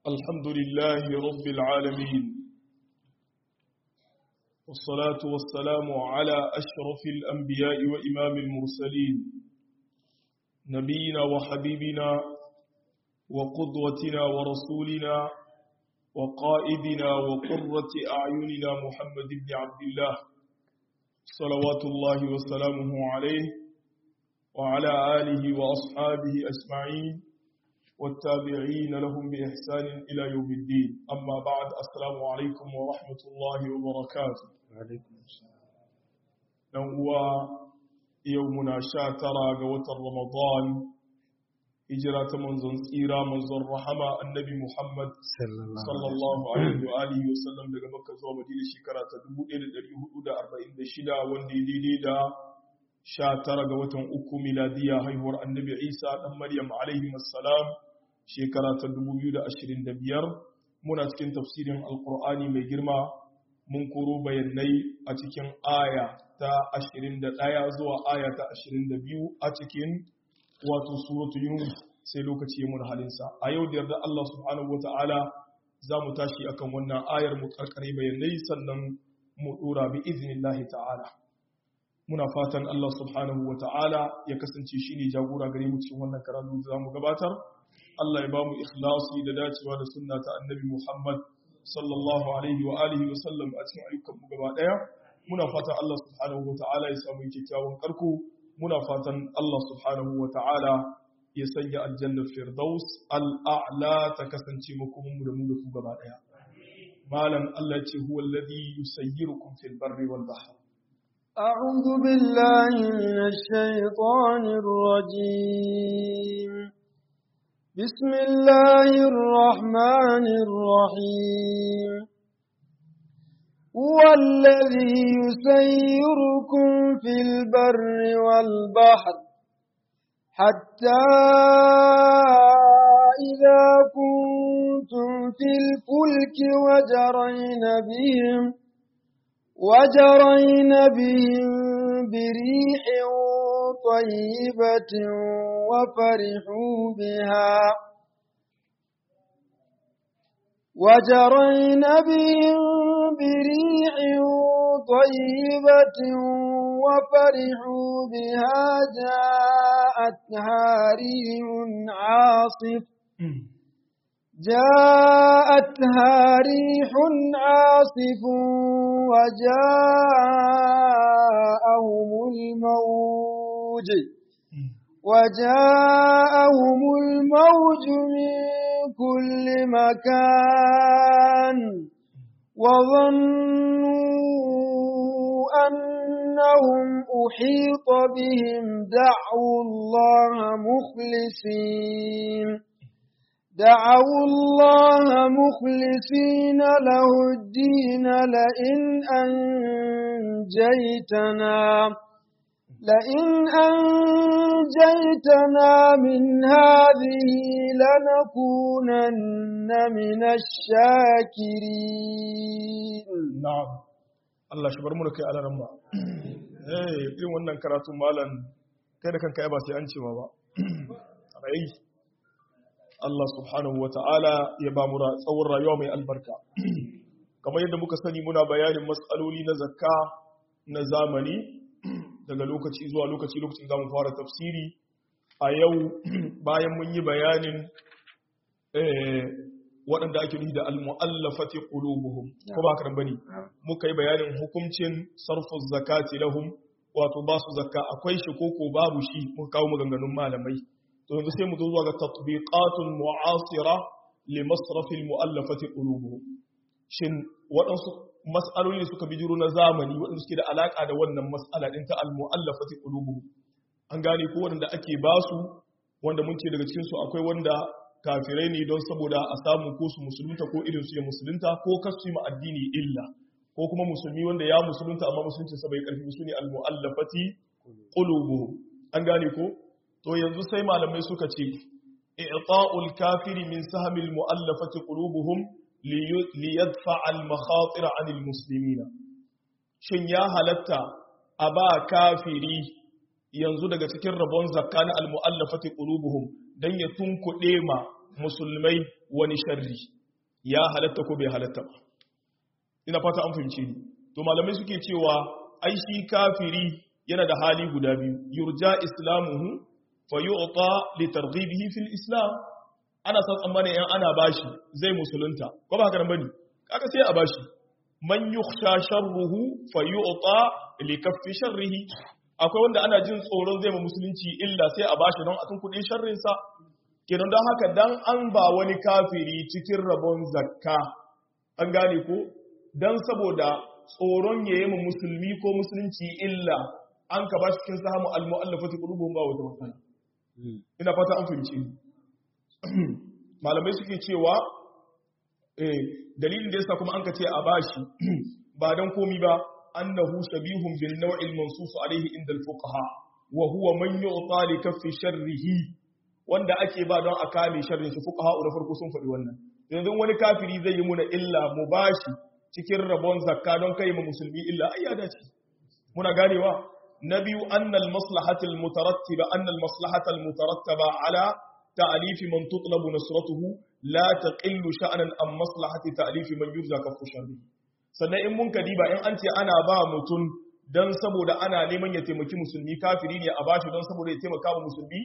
الحمد لله رب العالمين والصلاة والسلام على أشرف الأنبياء وإمام المرسلين نبينا وحبيبنا وقدوتنا ورسولنا وقائدنا وقرة أعيننا محمد بن عبد الله صلوات الله وسلامه عليه وعلى آله وأصحابه أجمعين والتابعين لهم بإحسان إلى يوم الدين أما بعد السلام عليكم ورحمة الله وبركاته عليكم السلام هو يومنا شاترا قوة رمضان هجرة منزل سيرة منزل رحمة النبي محمد صلى الله عليه وآله وسلم daga Makka zuwa Madina shekara ta 1446 wanda ya daidai da 19 ga watan uku miladiya haihuwar annabi Isa dan Maryam alaihi assalam shekara ta 2025 muna cikin tafsirin alkur'ani mai girma mun koro bayanai a cikin aya ta 21 zuwa aya ta 22 a cikin wato suratu yunus sai lokaci ya mun halinsa a yau da yarda Allah subhanahu wata'ala za mu tashi akan wannan ayar mu karkare bayanai sannan mu dora bi iznillahi ta'ala muna fatan Allah subhanahu wata'ala ya kasance shine jagora gare mu cikin wannan karatu da zamu gabatar Allah ya ba mu ikhlasi da dacewa da sunna ta annabi Muhammad sallallahu alaihi wa alihi wa sallam a cikin ayyukan mu gaba daya muna fatan Allah subhanahu wa ta'ala ya samu kyakkyawan karko muna fatan Allah subhanahu wa ta'ala ya sanya aljanna firdaus al'a'la ta kasance makomin mu da mu da ku gaba daya malam Allah ce huwa alladhi yusayyirukum fil barri wal bahr أعوذ بالله من الشيطان الرجيم بسم الله الرحمن الرحيم هو الذي يسيركم في البر والبحر حتى إذا كنتم في الفلك وجرين بهم وجرين بهم بريح طيبة وفرحوا بها وجرين بهم بريح طيبة وفرحوا بها جاءتها ريح عاصف جاءتها ريح عاصف وجاءهم الموج وجاءهم الموج من كل مكان وظنوا أنهم أحيط بهم دعوا الله مخلصين دعوا الله مخلصين له الدين لئن أنجيتنا لئن أنجيتنا من هذه لنكونن من الشاكرين na'am Allah shi bar mu da kai alaran ba eh irin wannan karatu malam kai da kanka ba sai an cewa ba rai Allah subhanahu wata'ala ya ba mu tsawon rayuwa mai albarka kamar yadda muka sani muna bayanin matsaloli na zakka na zamani daga lokaci zuwa lokaci lokacin zamu fara tafsiri a yau bayan mun yi bayanin waɗanda ake nufi da al-mu'allafati qulubuhum ko ba kan bane muka yi bayanin hukuncin sarfu zakati lahum wato ba su zakka akwai shi ko ko babu shi muka kawo maganganun malamai to yanzu sai mu zo zuwa ga tatbiqatun mu'asira li masraf al-mu'allafati qulubuhum shin waɗansu mas'aloli da suka bijiro na zamani waɗanda suke da alaka da wannan mas'ala din ta al-mu'allafati qulubuhum an gane ko wanda ake basu wanda mun ce daga cikin su akwai wanda kafirai ne don saboda a samu ko su musulunta ko irin su ya musulunta ko kasu ma addini illa ko kuma musulmi wanda ya musulunta amma musulunci sa bai karfi su ne al-mu'allafati qulubuhum an gane ko to yanzu sai malamai suka ce i'ta'ul kafiri min sahmil mu'allafati qulubuhum li yadfa al-makhatir 'an al-muslimina shin ya halatta a ba kafiri yanzu daga cikin rabon zakka na almu'allafati qulubuhum dan ya tunkuɗe ma musulmai wani sharri ya halatta ko bai halatta ba ina fata an fahimce ni to malamai suke cewa ai shi kafiri yana da hali guda biyu yurja islamuhu fa yu'ta li targhibihi fil islam ana san tsammanin yan ana bashi zai musulunta ko ba haka nan bane kaga sai a bashi man yukhsha sharruhu fa yu'ta li kaffi sharrihi akwai wanda ana jin tsoron zai ma musulunci illa sai a bashi don a tun kudin sharrin sa kenan don haka dan an ba wani kafiri cikin rabon zakka an gane ko dan saboda tsoron yayi ma musulmi ko musulunci illa an ka bashi cikin sahamu al-mu'allafati qulubuhum ba wata matsala ina fata an fahimci malamai suke cewa eh dalilin da yasa kuma an ka ce a bashi ba dan komi ba annahu shabihun bil naw'il mansus alayhi inda al-fuqaha wa huwa man yu'ta li kaffi sharrihi wanda ake ba don a kame sharrin shi fuqaha da farko sun faɗi wannan yanzu wani kafiri zai yi muna illa mu bashi cikin rabon zakka don kai mu musulmi illa ai ya dace muna ganewa na biyu annal maslahatul mutarattiba annal maslahatul mutarattaba ala ta'lif man tutlabu nasratuhu la taqillu sha'nan am maslahati ta'lif man yurza kafu sharri sannan in mun kadiba in an ce ana ba mutum dan saboda ana neman ya taimaki musulmi kafiri ne a bashi don saboda ya taimaka wa musulmi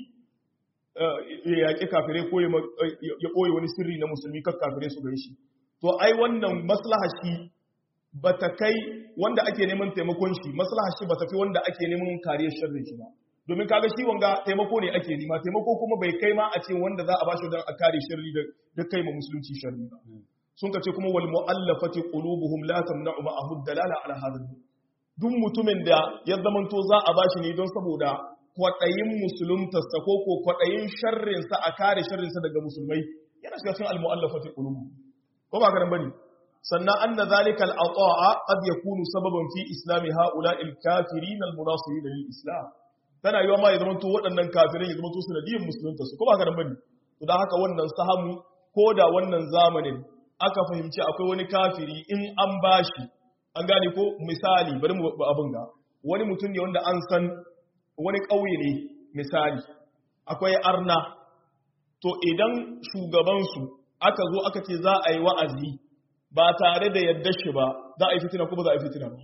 ya yaƙi kafirai ko ya ɓoye wani sirri na musulmi kan kafirai su shi. to ai wannan maslaha shi ba ta kai wanda ake neman taimakon shi maslaha shi ba ta fi wanda ake neman kariyar sharrin shi ba domin kaga shi wanga taimako ne ake nema taimako kuma bai kai ma a ce wanda za a bashi don a kare sharri da kai ma musulunci sharri ba sun kace kuma wal mu'allafati qulubuhum la tamna'u ma'ahu dalala ala hadha duk mutumin da ya zamanto za a bashi ne don saboda kwaɗayin musuluntarsa ko ko kwaɗayin sharrinsa a kare sharrinsa daga musulmai yana shiga cikin al-mu'allafati qulubuhum ko ba ka bane sannan anna zalika al-ata'a qad yakunu sababan fi islami haula al-kafirin al-munasirin lil-islam tana yiwa ma ya zama to waɗannan kafirai ya zama to sanadiyin musulunta su ko ba ka bane to dan haka wannan sahamu ko da wannan zamanin aka fahimci akwai wani kafiri in an bashi an gane ko misali bari mu abin ga wani mutum ne wanda an san wani ƙauye ne misali akwai arna to idan shugabansu aka zo aka ce za a yi wa'azi ba tare da yadda shi ba za a yi fitina kuma za a yi fitina ba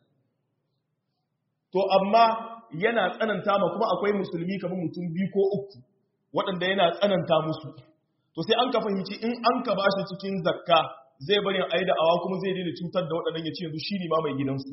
to amma yana tsananta ma kuma akwai musulmi kamar mutum biyu ko uku waɗanda yana tsananta musu to sai an ka fahimci in an ka bashi cikin zakka zai bari a yi da awa kuma zai daina cutar da waɗannan ya ce yanzu shi ne ma mai gidansu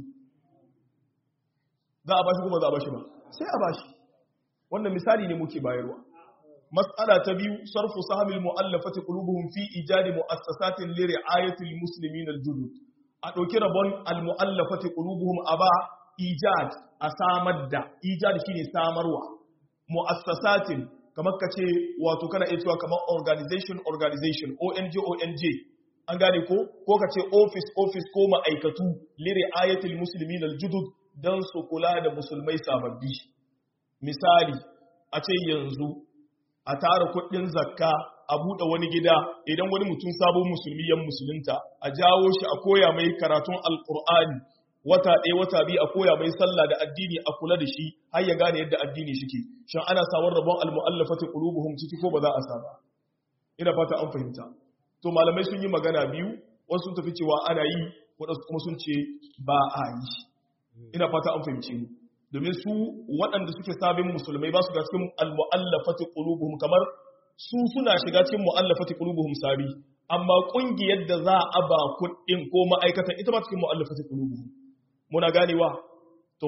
za a bashi kuma za a bashi ba sai a bashi wannan misali ne muke bayarwa mas'ala ta biyu sarfu sahamil mu'allafati qulubuhum fi ijadi mu'assasatin li ri'ayati muslimin al-judud a dauki rabon al-mu'allafati qulubuhum aba ijad a samar da ijad shine samarwa mu'assasatin kamar kace wato kana iya cewa kamar organization organization ONG ONG an gane ko ko kace office office ko ma'aikatu li ri'ayati muslimin al-judud dan su kula da musulmai sababbi misali a ce yanzu a tara kuɗin zakka a buɗe wani gida idan wani mutum sabon musulmi yan musulunta a jawo shi a koya mai karatun alƙur'ani wata ɗaya wata biyu a koya mai sallah da addini a kula da shi har ya gane yadda addini shike shin ana sawar rabon almu'allafati qulubuhum ciki ko ba za a sa ba ina fata an fahimta to malamai sun yi magana biyu wasu sun tafi cewa ana yi wadansu kuma sun ce ba a yi ina fata an fahimce ni domin su waɗanda suke sabin musulmai ba su ga cikin al-mu'allafati qulubuhum kamar su suna shiga cikin mu'allafati qulubuhum sabi amma kungiyar da za a ba kuɗin ko ma'aikatan ita ba cikin mu'allafati qulubuhum muna ganewa to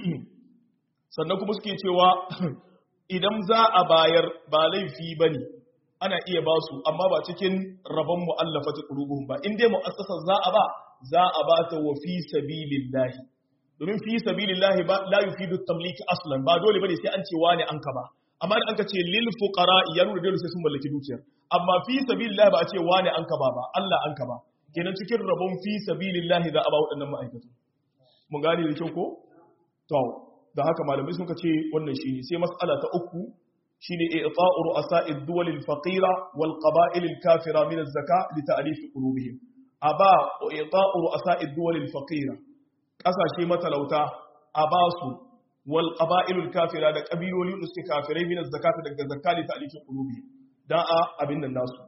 sannan kuma suke cewa idan za a bayar ba laifi bane ana iya ba su amma ba cikin rabon mu'allafati qulubuhum ba in dai mu'assasa za a ba za a ba ta wa fi sabilillahi domin fi sabilillahi ba la yufidu tamliki aslan ba dole bane sai an ce wani an ka ba amma da an ka ce lil fuqara ya nuna dole sai sun mallaki dukiyar amma fi sabilillahi ba a ce wani an ka ba ba Allah an ka ba kenan cikin rabon fi sabilillahi za a ba waɗannan ma'aikatu mun gane da kyau ko to da haka malamai sun ka ce wannan shine sai mas'ala ta uku shine i'ta'u ru'asa'id duwal al-faqira wal qaba'il al-kafira min az-zaka li ta'rif qulubihim aba i'ta'u ru'asa'id duwal al-faqira ƙasashe matalauta a ba su wal ƙaba'ilul kafira da ƙabiloli da suke kafirai minas zakata daga zakali ta alikin ƙulubi don a abin nan nasu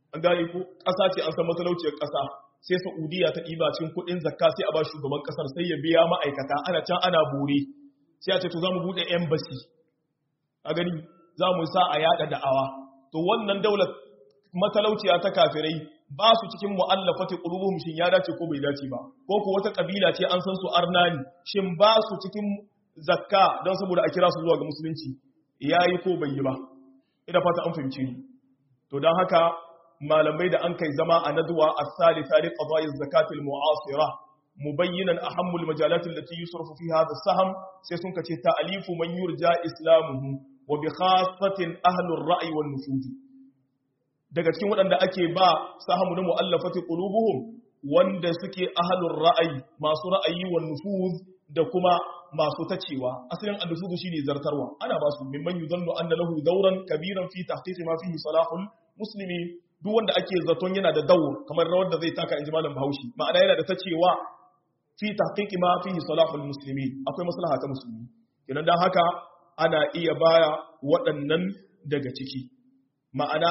an gane ko ƙasa ce an san matalauciyar ƙasa sai Saudiya ta ɗiba cikin kuɗin zakka sai a ba shugaban ƙasar sai ya biya ma'aikata ana can ana bore sai a ce to za mu buɗe embassy a gani za mu sa a yaɗa da'awa to wannan daular matalauciya ta kafirai ba su cikin mu'allafati qulubuhum shin ya dace ko bai dace ba ko ko wata kabila ce an san su arnani shin ba su cikin zakka don saboda a kira su zuwa ga musulunci yayi ko bai yi ba ina fata an fahimce ni to dan haka malamai da an kai zama a nadwa as-salisa li qada'i az-zakati al-mu'asira mubayyinan ahammul majalat allati yusrafu fiha hadha as-sahm sai sun kace ta'alifu man yurja islamuhu wa bi khassatin ahli ar-ra'i wan nufuz daga cikin waɗanda ake ba sahamu na mu'allafati qulubuhum wanda suke ahlur ra'ayi masu ra'ayi wan nufuz da kuma masu tacewa asalin an-nufuz shine zartarwa ana ba su mimman yuzannu anna lahu dawran kabiran fi tahqiq ma fihi salahul muslimi duk wanda ake zaton yana da dawr kamar rawar da zai taka inji malam Bahaushe ma'ana yana da tacewa fi tahqiq ma fihi salahul muslimi akwai maslaha ta musulmi kenan dan haka ana iya baya waɗannan daga ciki ma'ana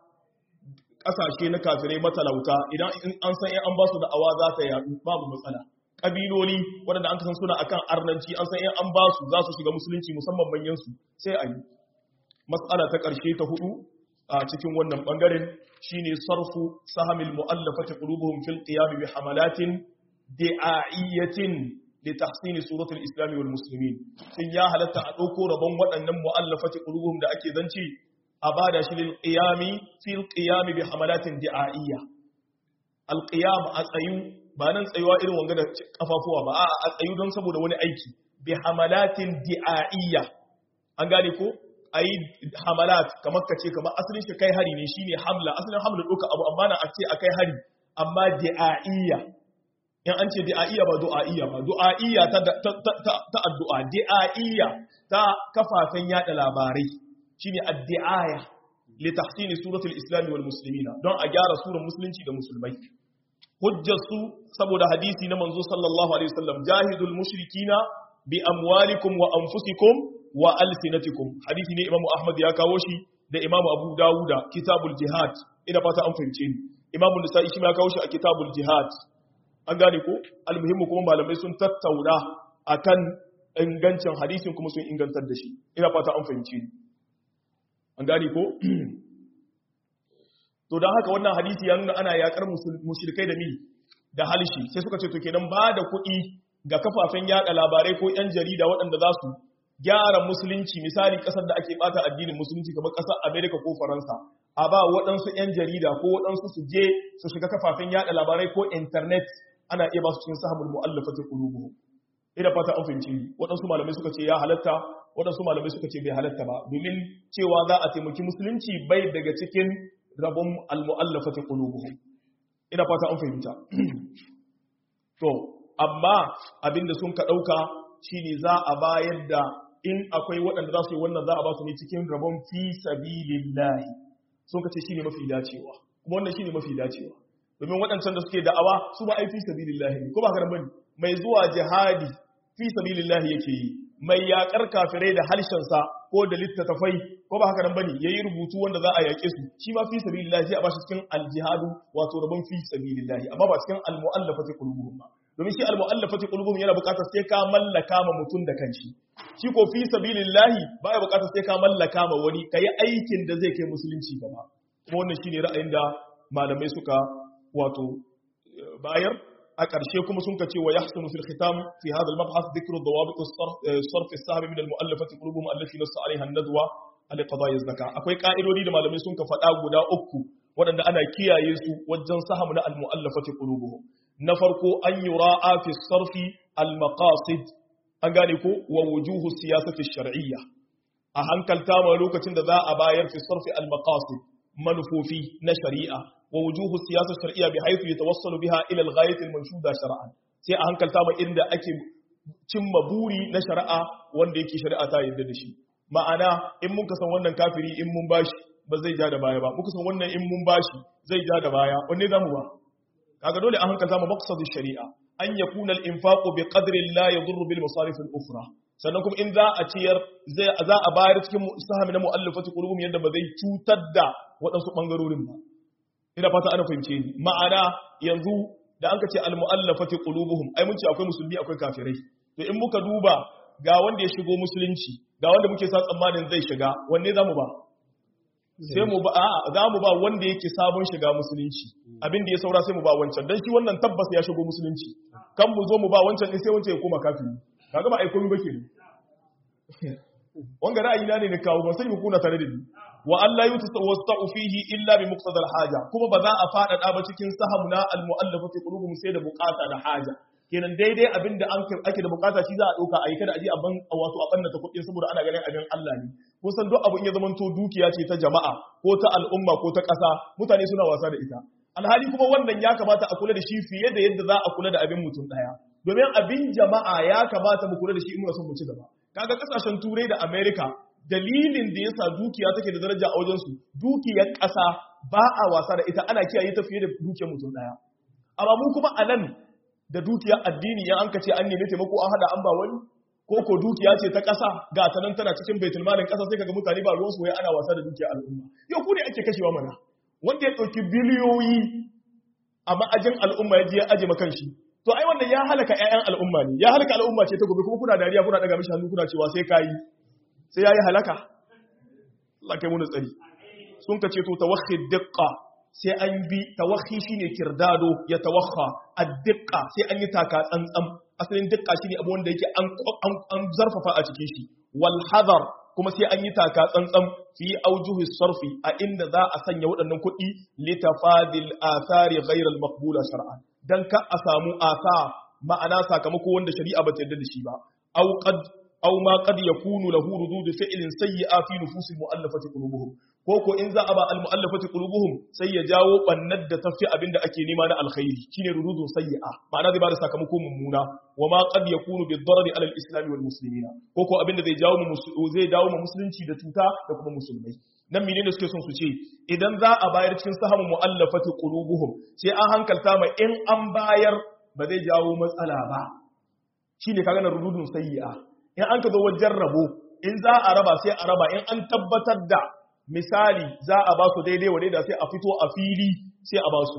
kasashe na kafirai matalauta idan an san an ba su da awa za ta yadu babu matsala kabiloli waɗanda an kasan suna akan arnanci an san an ba su za su shiga musulunci musamman manyan su sai a yi matsala ta ƙarshe ta hudu a cikin wannan bangaren shine sarfu sahamil mu'allafati qulubuhum fil qiyam bi hamalatin di'aiyatin li tahsin suratul islam wal muslimin sun ya halatta a dauko rabon waɗannan mu'allafati qulubuhum da ake zanci a ba da shi lilƙiyami fil ƙiyami bi hamalatin di'a'iyya alƙiyam a tsayu ba nan tsayuwa irin wanga da kafafuwa ba a a tsayu don saboda wani aiki bi hamalatin di'a'iyya an gane ko ayi hamalat kamar kace kamar asalin shi kai hari ne shine hamla asalin hamla doka abu amma na a ce akai hari amma di'a'iyya in an ce di'a'iyya ba du'a'iyya ba du'a'iyya ta ta addu'a di'a'iyya ta kafafen yada labarai shine addi'aya li tahsini suratul islam wal muslimina don a gyara surar musulunci da musulmai hujjar su saboda hadisi na manzo sallallahu alaihi wasallam jahidul mushrikina bi amwalikum wa anfusikum wa alsinatikum hadisi ne imamu ahmad ya kawo shi da imamu abu dawuda kitabul jihad ina fata an fahimce ni imamu nisa'i shi ma ya kawo shi a kitabul jihad an gane ko almuhimmu kuma malamai sun tattauna akan ingancin hadisin kuma sun ingantar da shi ina fata an fahimce ni an gane ko to don haka wannan hadisi ya nuna ana yakar mushrikai da mi da halshi sai suka ce to kenan ba da kuɗi ga kafafen yada labarai ko yan jarida waɗanda za su gyara musulunci misali ƙasar da ake bata addinin musulunci kamar ƙasar Amerika ko Faransa a ba waɗansu yan jarida ko waɗansu su je su shiga kafafen yada labarai ko internet ana iya ba su cikin sahabul mu'allafati qulubuhum ina fata an fahimci waɗansu malamai suka ce ya halatta waɗansu malamai suka ce bai halatta ba domin cewa za a taimaki musulunci bai daga cikin rabon almu'allafati qulubuhum ina fata an fahimta to amma abinda sun ka dauka shine za a bayar da in akwai waɗanda za su yi wannan za a ba su ne cikin rabon fi sabilillahi sun ka ce shine mafi dacewa kuma wannan shine mafi dacewa domin waɗancan da suke da'awa su ba ai fi sabilillahi ne ko ba haka bane mai zuwa jihadi fi sabilillahi yake yi mai yakar kafirai da harshensa ko da littattafai ko ba haka nan bane yayi rubutu wanda za a yake su shi ma fi sabilillahi sai a bashi cikin aljihadu wato rabon fi sabilillahi amma ba cikin almu'allafati qulubuhum ba domin shi almu'allafati qulubuhum yana buƙatar sai ka mallaka ma mutum da kanshi shi ko fi sabilillahi baya buƙatar sai ka mallaka ma wani kai aikin da zai kai musulunci gaba kuma wannan shine ra'ayin da malamai suka wato bayar a ƙarshe kuma sun ka ce wa yahsunu fil khitam fi hadha al mabhath dhikru dawabit as-sarf as-sahm min al mu'allafati qulubuhum allati nassa 'alayha an-nadwa al qada'i az-zakah akwai ka'idodi da malamai sun ka faɗa guda uku waɗanda ana kiyaye su wajen saham na al mu'allafati qulubuhum na farko an yura'a fi sarfi al maqasid an gane ko wa wujuhu siyasati shar'iyya a hankalta ma lokacin da za a bayar fi sarfi al maqasid manufofi na shari'a wa wujuhu siyasar shar'iyya bi haythu yatawassalu biha ila al-ghayat al-manshuda shar'an sai a hankalta ma inda ake cimma buri na shari'a wanda yake shari'a ta yarda da shi ma'ana in mun san wannan kafiri in mun bashi ba zai ja da baya ba muka san wannan in mun bashi zai ja da baya wanne zamu ba kaga dole a hankalta ma maqsadu shari'a an yakuna al-infaqu bi qadri la yadurru bil masarif al-ukhra sannan kuma in za a ciyar za a bayar cikin sahami na mu'allafati qulubum yadda ba zai cutar da waɗansu ɓangarorin ba ina fata ana fahimce ni ma'ana yanzu da an ka ce al-mu'allafati qulubuhum ai mun ce akwai musulmi akwai kafirai to in muka duba ga wanda ya shigo musulunci ga wanda muke sa tsammanin zai shiga wanne zamu ba sai mu ba a'a zamu ba wanda yake sabon shiga musulunci abin da ya saura sai mu ba wancan dan shi wannan tabbas ya shigo musulunci kan mu zo mu ba wancan din sai wancan ya koma kafiri kaga ba ai komai ba kenan wanga ra'ayi na ne na kawo ban sani ku kuna tare da ni wa Allah yutawasta'u fihi illa bi muqtada al-haja kuma ba za a fada ba cikin sahamna al-mu'allafati qulubuhum sai da bukata da haja kenan daidai abinda an ake da bukata shi za a dauka a yi kada a je a ban wato a banna ta kuɗi saboda ana ganin abin Allah ne kusan duk abu in ya zamanto dukiya ce ta jama'a ko ta al'umma ko ta ƙasa mutane suna wasa da ita alhali kuma wannan ya kamata a kula da shi fiye da yadda za a kula da abin mutum ɗaya domin abin jama'a ya kamata mu kula da shi in muna son mu ci gaba kaga kasashen turai da america dalilin da yasa dukiya take da daraja a wajensu dukiyar ƙasa ba a wasa da ita ana kiyaye ta fiye da dukiyar mutum ɗaya amma mu kuma a nan da dukiyar addini yan an ka ce an nemi taimako an hada an ba wani ko ko dukiya ce ta ƙasa ga ta nan tana cikin baitul malin ƙasa sai kaga mutane ba ruwan su wai ana wasa da dukiyar al'umma yau ku ne ake kashewa mana wanda ya ɗauki biliyoyi a ma'ajin al'umma ya je ya aje makan shi to ai wannan ya halaka ƴaƴan al'umma ne ya halaka al'umma ce ta gobe kuma kuna dariya kuna daga mishi hannu kuna cewa sai kai sai yayi halaka Allah kai mu tsari sun ka ce to tawakhi diqqa sai an bi tawakhi shine kirdado ya tawakha ad-diqqa sai an yi taka tsantsan asalin diqqa shine abu wanda yake an an zarfafa a cikin shi wal hadar kuma sai an yi taka tsantsan fi aujuhi sarfi a inda za a sanya waɗannan kuɗi litafadil athari ghayr al-maqbula shar'an dan ka a samu asa ma'ana sakamako wanda shari'a ba ta yarda da shi ba aw qad aw ma qad yakunu lahu rudud fi'lin sayyi'a fi nufusil mu'allafati qulubuhum ko ko in za a ba al mu'allafati qulubuhum sai ya jawo bannar da tafi abinda ake nema na alkhairi shine rududun sayyi'a ma'ana zai bada sakamako mummuna wa ma qad yakunu bid darari ala al islam wal muslimina ko ko abinda zai jawo mu zai dawo mu musulunci da tuta da kuma musulmai nan menene suke son su ce idan za a bayar cikin sahamu mu'allafati qulubuhum sai an hankalta mai in an bayar ba zai jawo matsala ba shine kaga na rududun sayyi'a in an ka zo wajen rabo in za a raba sai a raba in an tabbatar da misali za a ba su daidai wa daidai sai a fito a fili sai a ba su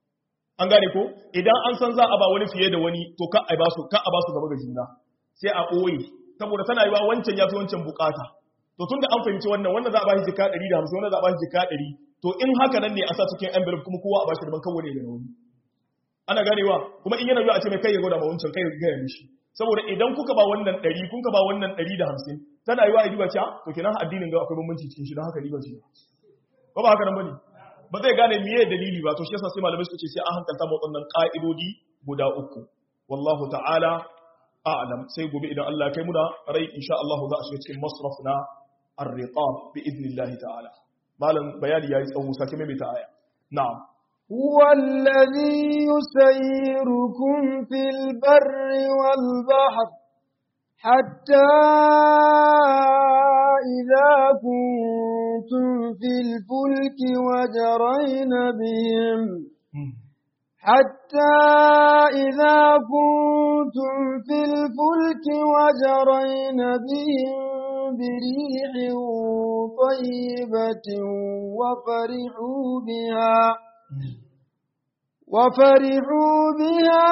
an gane ko idan an san za a ba wani fiye da wani to ka a ba su ka a ba su gaba ga juna sai a ɓoye saboda tana yi wa wancan ya fi wancan bukata to tun da an fahimci wannan wannan za a ba shi jika 150 wannan za a ba shi jika 100 to in haka nan ne a sa cikin envelope kuma kowa a ba shi da ban kawo ne da wani ana ganewa kuma in yana yiwa a ce mai kai ya gwada ma wancan kai ya gaya mishi saboda idan kuka ba wannan ɗari kun ka ba wannan ɗari da hamsin tana yi wa a riba ce to kenan addinin ga akwai bambanci cikin shi don haka riba ce ba ba haka nan bane ba zai gane miye dalili ba to shi yasa sai malamai suka ce sai an hankalta mu waɗannan ƙa'idodi guda uku wallahu ta'ala a'lam sai gobe idan Allah ya kai mu da rai insha Allah za a shiga cikin masraf na ar-riqab bi idnillahi ta'ala malam bayani yayi tsawo sake mai ta aya na'am هو الذي يسيركم في البر والبحر حتى إذا كنتم في الفلك وجرين بهم حتى إذا كنتم في الفلك وجرين بهم بريح طيبة وفرحوا بها وفرحوا بها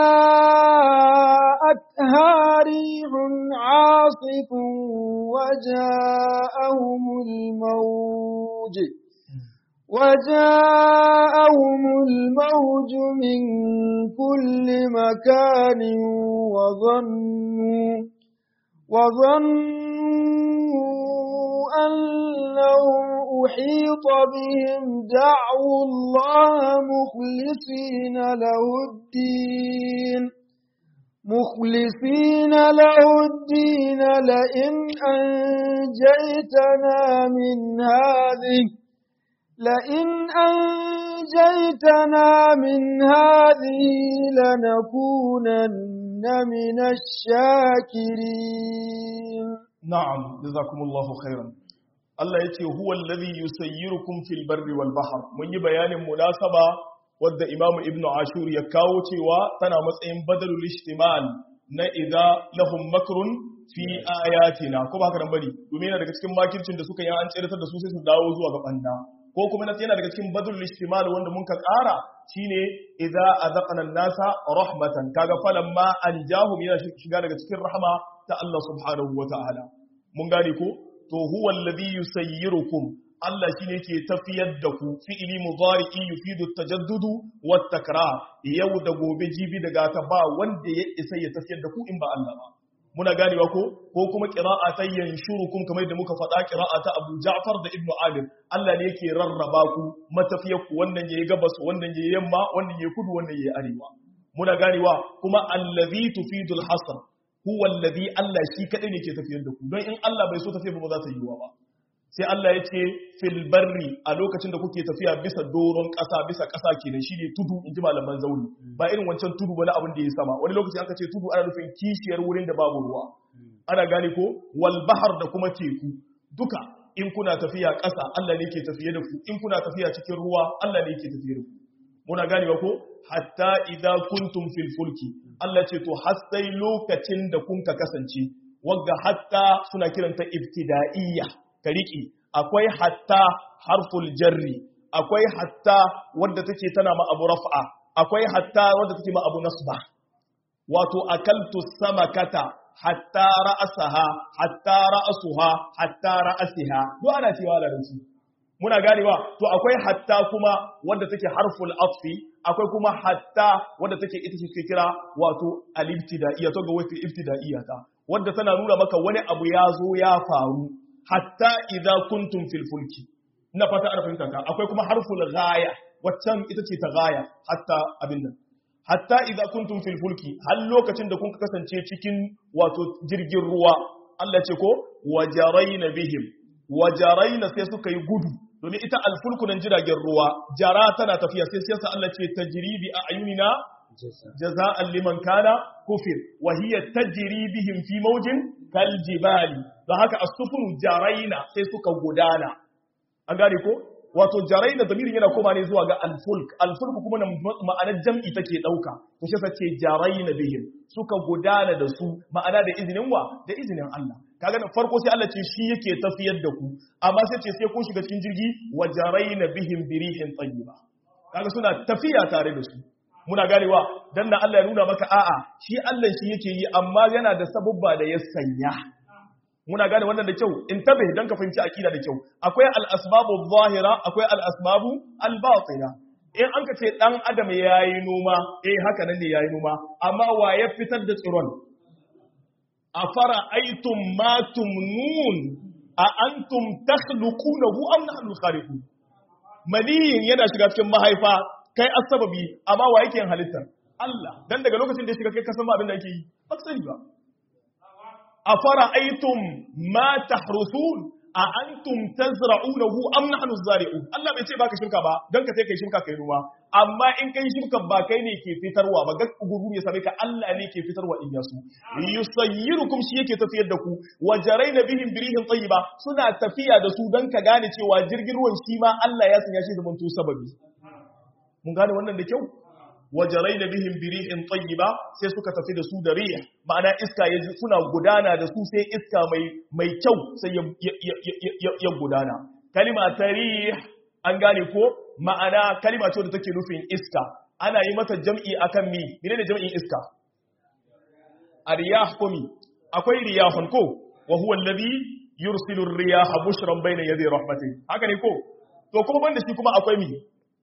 جاءتها ريح عاصف وجاءهم الموج وجاءهم الموج من كل مكان وظنوا وظنوا أنهم أحيط بهم دعوا الله مخلصين له الدين مخلصين له الدين لئن أنجيتنا من هذه لئن أنجيتنا من هذه لنكونن من الشاكرين نعم جزاكم الله خيرا Allah ya ce huwa alladhi yusayyirukum fil barri wal bahr mun yi bayanin munasaba wadda Imam Ibn Ashur ya kawo cewa tana matsayin badalul ihtimal na idza lahum makrun fi ayatina ko ba haka nan bari domin yana daga cikin makircin da suka yi an tsiratar da su sai su dawo zuwa ga banda ko kuma yana daga cikin badul istimal wanda mun ka ƙara shine idza azaqna an-nasa rahmatan kaga falamma anjahum yana shiga daga cikin rahma ta Allah subhanahu wataala mun gane ko to huwa alladhi yusayyirukum Allah shine ke tafiyar da ku fi'ili mudari'i yufidu tajaddudu wat takrar yau da gobe jibi daga ta ba wanda ya isa ya tafiyar da ku in ba Allah ba muna ganewa ko ko kuma qira'a ta yanshurukum kamar da muka faɗa qira'a ta Abu Ja'far da Ibn Amir Allah ne yake rarraba ku matafiyar ku wannan yayi gabas wannan yayi yamma wannan yayi kudu wannan yayi arewa muna ganewa kuma allazi tufidul hasr huwa allazi Allah shi kadai ne ke tafiyar da ku don in Allah bai so tafiyar ba za ta yiwa ba sai Allah ya ce fil barri a lokacin da kuke tafiya bisa doron ƙasa bisa ƙasa kenan shine tudu in ji malaman zauni ba irin wancan tudu ba na abin da ya sama wani lokaci aka ce tudu ana nufin kishiyar wurin da babu ruwa ana gane ko wal bahar da kuma teku duka in kuna tafiya ƙasa Allah ne ke tafiye da ku in kuna tafiya cikin ruwa Allah ne ke tafiye da ku muna ganewa ko hatta idza kuntum fil fulki Allah ce to har sai lokacin da kun ka kasance wagga hatta suna kiranta ibtida'iyya ka riƙe akwai hatta harful jarri akwai hatta wadda take tana ma abu raf'a akwai hatta wadda take ma abu nasba wato akaltu samakata hatta ra'asaha hatta ra'asuha hatta ra'asiha duk ana cewa da su muna ganewa to akwai hatta kuma wadda take harful atfi akwai kuma hatta wadda take ita ce kira wato al-ibtida'iyya to ga wata ibtida'iyya ta wadda tana nuna maka wani abu ya zo ya faru hatta idza kuntum fil fulki ina fata ana fahimta ka akwai kuma harful ghaya waccan ita ce ta ghaya hatta abin nan hatta idza kuntum fil fulki har lokacin da kun kasance cikin wato jirgin ruwa Allah ce ko wajaraina bihim wajaraina sai suka yi gudu domin ita alfulku nan jiragen ruwa jara tana tafiya sai sai Allah ce tajribi a ayunina jaza'an liman kana kufir wa hiya tajri bihim fi mawjin kal jibali don haka as-sufun jaraina sai suka gudana an gane ko wato jaraina damirin yana koma ne zuwa ga al-fulk al-fulk kuma ma'anar jam'i take dauka to shi sace jaraina bihim suka gudana da su ma'ana da izinin wa da izinin Allah kaga da farko sai Allah ce shi yake tafiyar da ku amma sai ce sai kun shiga cikin jirgi wa jaraina bihim birihin tayyiba kaga suna tafiya tare da su muna ganewa dan da Allah ya nuna maka a'a shi Allah shi yake yi amma yana da sabubba da ya sanya muna gane wannan da kyau in tabe dan ka fahimci akida da kyau akwai al-asbabu zahira akwai al-asbabu al-batina in an ka ce dan adam yayi noma eh haka nan ne yayi noma amma wa ya fitar da tsiron afara aitum ma tumnun a antum takhluqunahu am nahnu khaliqun maniyin yana shiga cikin mahaifa kai asababi amma wa yake yin halittar Allah dan daga lokacin da ya shiga kai ka san ma abin da yake yi ba ka sani ba afara aitum ma tahrusun a antum tazra'unahu am nahnu zari'un Allah bai ce baka shirka ba dan ka sai kai shirka kai ruwa amma in kai shirka ba kai ne ke fitarwa ba gaggu guru ya same ka Allah ne ke fitarwa in yasu yusayyirukum shi yake tafiyar da ku wa jaraina bihim birihin tayyiba suna tafiya da su dan ka gane cewa jirgin ruwan shi ma Allah ya sanya shi zaman to sababi mun gane wannan da kyau wajaraina bihim birihin tayyiba sai suka tafi da su da rih ma'ana iska ya suna gudana da su sai iska mai mai kyau sai ya, ya, gudana kalima ta rih an gane ko ma'ana kalima ce da take nufin iska ana yi mata jam'i akan mi menene jam'in iska ariyah komi akwai riyahun ko wa huwa alladhi yursilu ar-riyaha bushran bayna yaday rahmatihi haka ne ko to kuma banda shi kuma akwai mi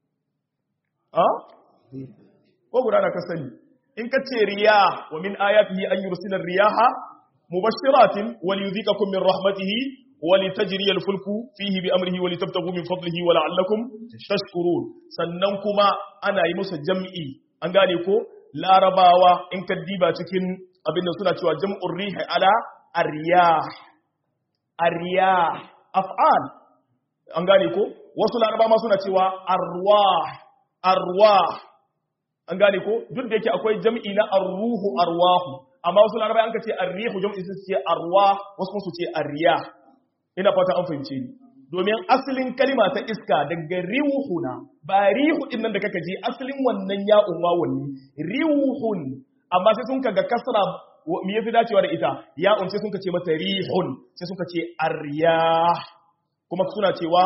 ko guda da ka sani in ka ce riya wa min ayatihi an yursila riyaha mubashiratin wa liyudhikakum min rahmatihi wa litajriya al-fulku fihi bi amrihi wa litabtaghu min fadlihi wa la'allakum tashkurun sannan kuma ana yi musu jam'i an gane ko larabawa in ka diba cikin abinda suna cewa jam'ur rihi ala ar-riyah ar-riyah af'al an gane ko wasu larabawa ma suna cewa arwah arwah an gane ko duk da yake akwai jam'i na arruhu arwahu amma wasu larabai an ka ce arrihu jam'i su ce arwa wasu su ce arriya ina fata an fahimce ni domin asalin kalima ta iska daga riwuhuna ba rihu din nan da kaka je asalin wannan ya'un wawun ne riwuhun amma sai sun kaga kasra me yafi dacewa da ita ya'un sai sun ka ce mata rihun sai sun ka ce arriya kuma suna cewa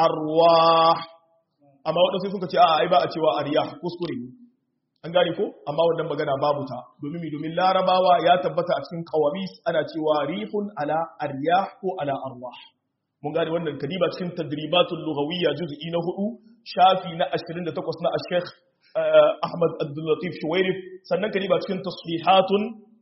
arwah amma waɗansu suka ce a'a ai ba a cewa ariyah kuskure ne an gane ko amma wannan magana babu ta domin mi domin larabawa ya tabbata a cikin qawamis ana cewa rihun ala aryah ko ala arwah mun gane wannan kadiba cikin tadribatul lughawiyya juz'i na 4 shafi na 28 na ash-shaykh Ahmad Abdul Latif Shuwairif sannan kadiba cikin tasrihatun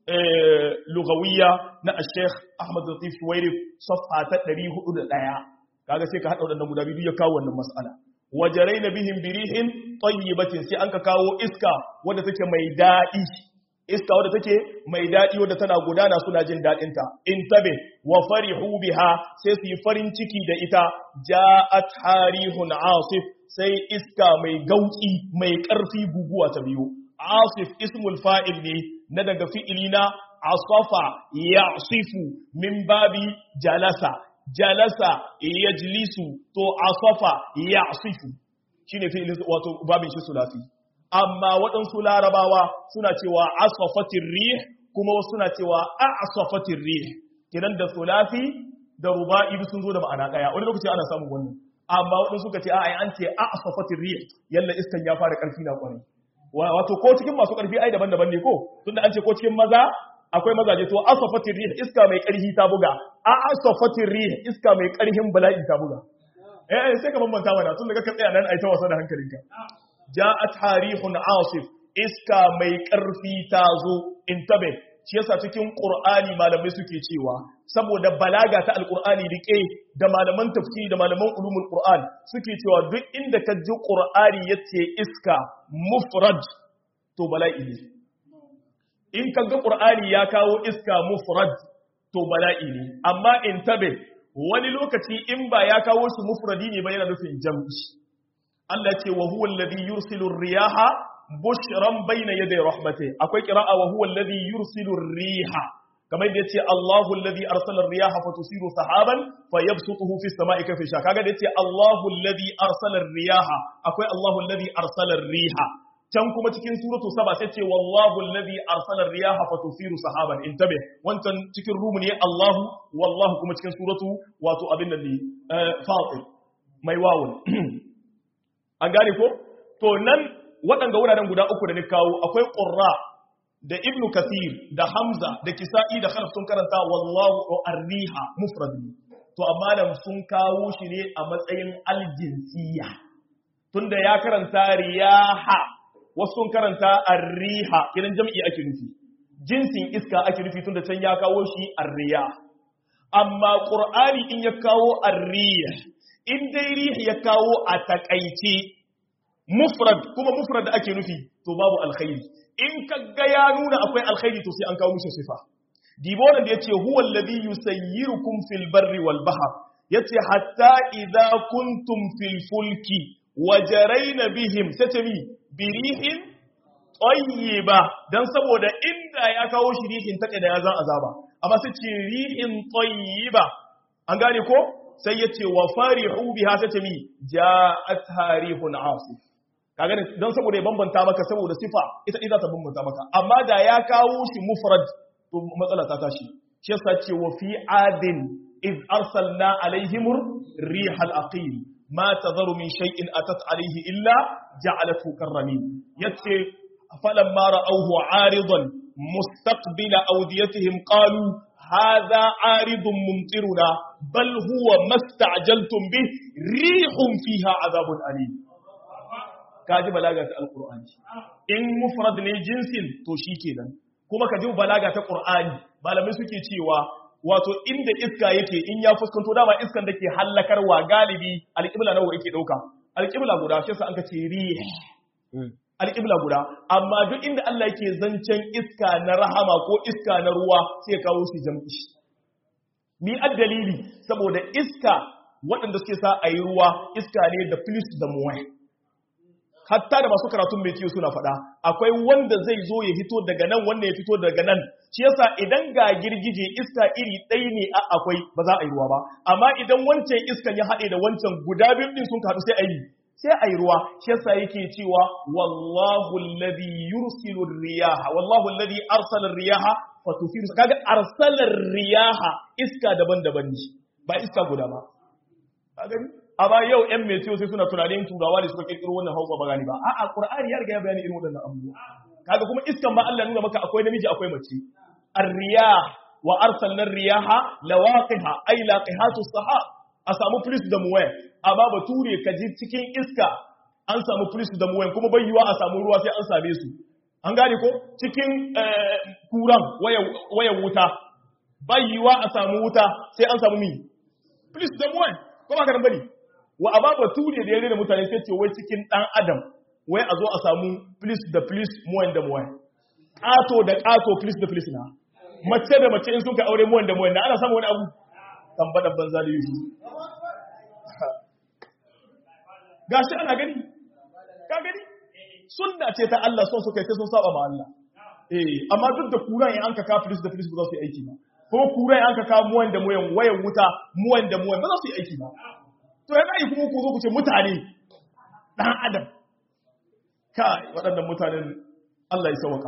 lughawiyya na ash-shaykh Ahmad Latif Shuwairif safha ta 401 kaga sai ka hada wadannan guda biyu ya kawo wannan mas'ala wajarai na bihin birihin tayyibatin sai an ka kawo iska wadda take mai daɗi iska wadda take mai daɗi wadda tana gudana suna jin daɗinta in tabe wa farihu biha sai su yi farin ciki da ita ja'at harihun asif sai iska mai gauki mai ƙarfi guguwa ta biyu asif ismul fa'il ne na daga fi'ili na asafa ya'sifu min babi jalasa jalasa yajlisu to asafa ya'sifu shine fi'ilin wato babin shi sulasi amma waɗansu larabawa suna cewa asafatir rih kuma wasu suna cewa a'safatir rih kidan da sulasi da ruba'i sun zo da ma'ana daya wani lokaci ana samun wannan amma waɗansu suka ce a ai an ce a'safatir rih yalla iskan ya fara karfi na kwarai wato ko cikin masu karfi ai daban-daban ne ko tunda an ce ko cikin maza akwai mazaje to asafatir rih iska mai karhi ta buga a asafatir rih iska mai karhin bala'i ta buga eh sai ka bambanta mana tun daga ka tsaya nan ai ta wasa da hankalinka ja'at harihun asif iska mai karfi ta zo intabe shi yasa cikin qur'ani malamai suke cewa saboda balaga ta alqur'ani rike da malaman tafsiri da malaman ulumul qur'an suke cewa duk inda ka ji qur'ani yace iska mufrad to bala'i ne in ka ga ƙur'ani ya kawo iska mufrad to bala'i ne amma in tabe wani lokaci in ba ya kawo shi mufradi ne ba yana nufin jam'i Allah ce wa huwa alladhi yursilu riyaha bushran bayna yaday rahmati akwai qira'a wa huwa alladhi yursilu riha kamar da yace Allahu alladhi arsala riyaha fatusiru sahaban fayabsutuhu fis sama'i kayfa sha kaga da yace Allahu alladhi arsala riyaha akwai Allahu alladhi arsala riha can kuma cikin suratu saba sai ce wallahu alladhi arsala riyaha fatusiru sahaban intabe wancan cikin rumu ne Allahu wallahu kuma cikin suratu wato abin nan ne fatir mai wawun an gane ko to nan waɗanga wuraren guda uku da ni kawo akwai qurra da ibnu kathir da hamza da kisa'i da khalaf sun karanta wallahu arriha mufrad to amma nan sun kawo shi ne a matsayin aljinsiya tunda ya karanta riyaha wasu sun karanta arriha kiran jam'i ake nufi jinsin iska ake nufi tunda can ya kawo shi arriya amma qur'ani in ya kawo arrih in dai rih ya kawo a takaice mufrad kuma mufrad ake nufi to babu alkhairi in kaga ya nuna akwai alkhairi to sai an kawo mishi sifa dibo da yace huwa alladhi yusayyirukum fil barri wal bahr yace hatta idza kuntum fil fulki wajaraina bihim sace mi birihin tayyiba dan saboda inda ya kawo shi rihin take da ya zan azaba amma sai ce rihin tayyiba an gane ko sai yace wa farihu biha sace mi ja'at harihun asif kaga dan saboda ya bambanta maka saboda sifa ita ita ta bambanta maka amma da ya kawo shi mufrad to matsala ta tashi shi yasa ce wa fi adin iz arsalna alaihimur rihal aqim ما تذر من شيء أتت عليه إلا جعلته كالرميم يتي فلما رأوه عارضا مستقبل أوديتهم قالوا هذا عارض ممطرنا بل هو ما استعجلتم به ريح فيها عذاب أليم kaji balaga ta alqur'ani in mufrad ne jinsin to shikenan kuma kaji balaga ta qur'ani malamai suke cewa wato inda iska yake in ya fuskanto dama iskan da ke hallakarwa galibi alƙibla nawa yake ɗauka alƙibla guda shi sa an ka ce rih alƙibla guda amma duk inda Allah yake zancen iska na rahama ko iska na ruwa sai ya kawo shi jam'i mi dalili saboda iska waɗanda suke sa a yi ruwa iska ne da plus da muwai hatta da masu karatun mai kiyo suna faɗa akwai wanda zai zo ya fito daga nan wanda ya fito daga nan shi yasa idan ga girgije iska iri ɗaya ne a akwai ba za a yi ruwa ba amma idan wancan iskan ya haɗe da wancan guda biyu ɗin sun haɗu sai a yi sai a yi ruwa shi yasa yake cewa wallahu alladhi yursilu riyaha wallahu alladhi arsala riyaha fatufiru kaga arsala riyaha iska daban-daban ne ba iska guda ba ka gani amma yau yan metiyo sai suna tunanin turawa ne suka kirkiro wannan hausa ba gani ba a'a qur'ani ya riga ya bayani irin waɗannan abubuwa kaga kuma iskan ba Allah nuna maka akwai namiji akwai mace ar-riyah wa arsalna riyaha lawaqiha ay laqihatu sahab a samu plus da muwaya amma bature ka ji cikin iska an samu plus da muwaya kuma bai yiwa a samu ruwa sai an same su an gane ko cikin kuran wayan wuta bai yiwa a samu wuta sai an samu mi plus da muwaya ko ba ka bane wa amma bature da ya rena mutane sai ce wai cikin dan adam wai a zo a samu plus da plus muwayan da muwaya ƙato da ƙato plus da plus na mace da mace in sun ka aure muwan da muwan da ana samu wani abu tambadan banza da yusu gashi ana gani ka gani sunna ce ta Allah son su kai sai sun saba ma Allah eh amma duk da kuran in an ka ka filis da filis ba za su yi aiki ba ko kuran in an ka ka muwan da muwan wayan wuta muwan da muwan ba za su yi aiki ba to yana yi kuma ku zo ku ce mutane dan adam kai waɗannan mutanen Allah ya sauka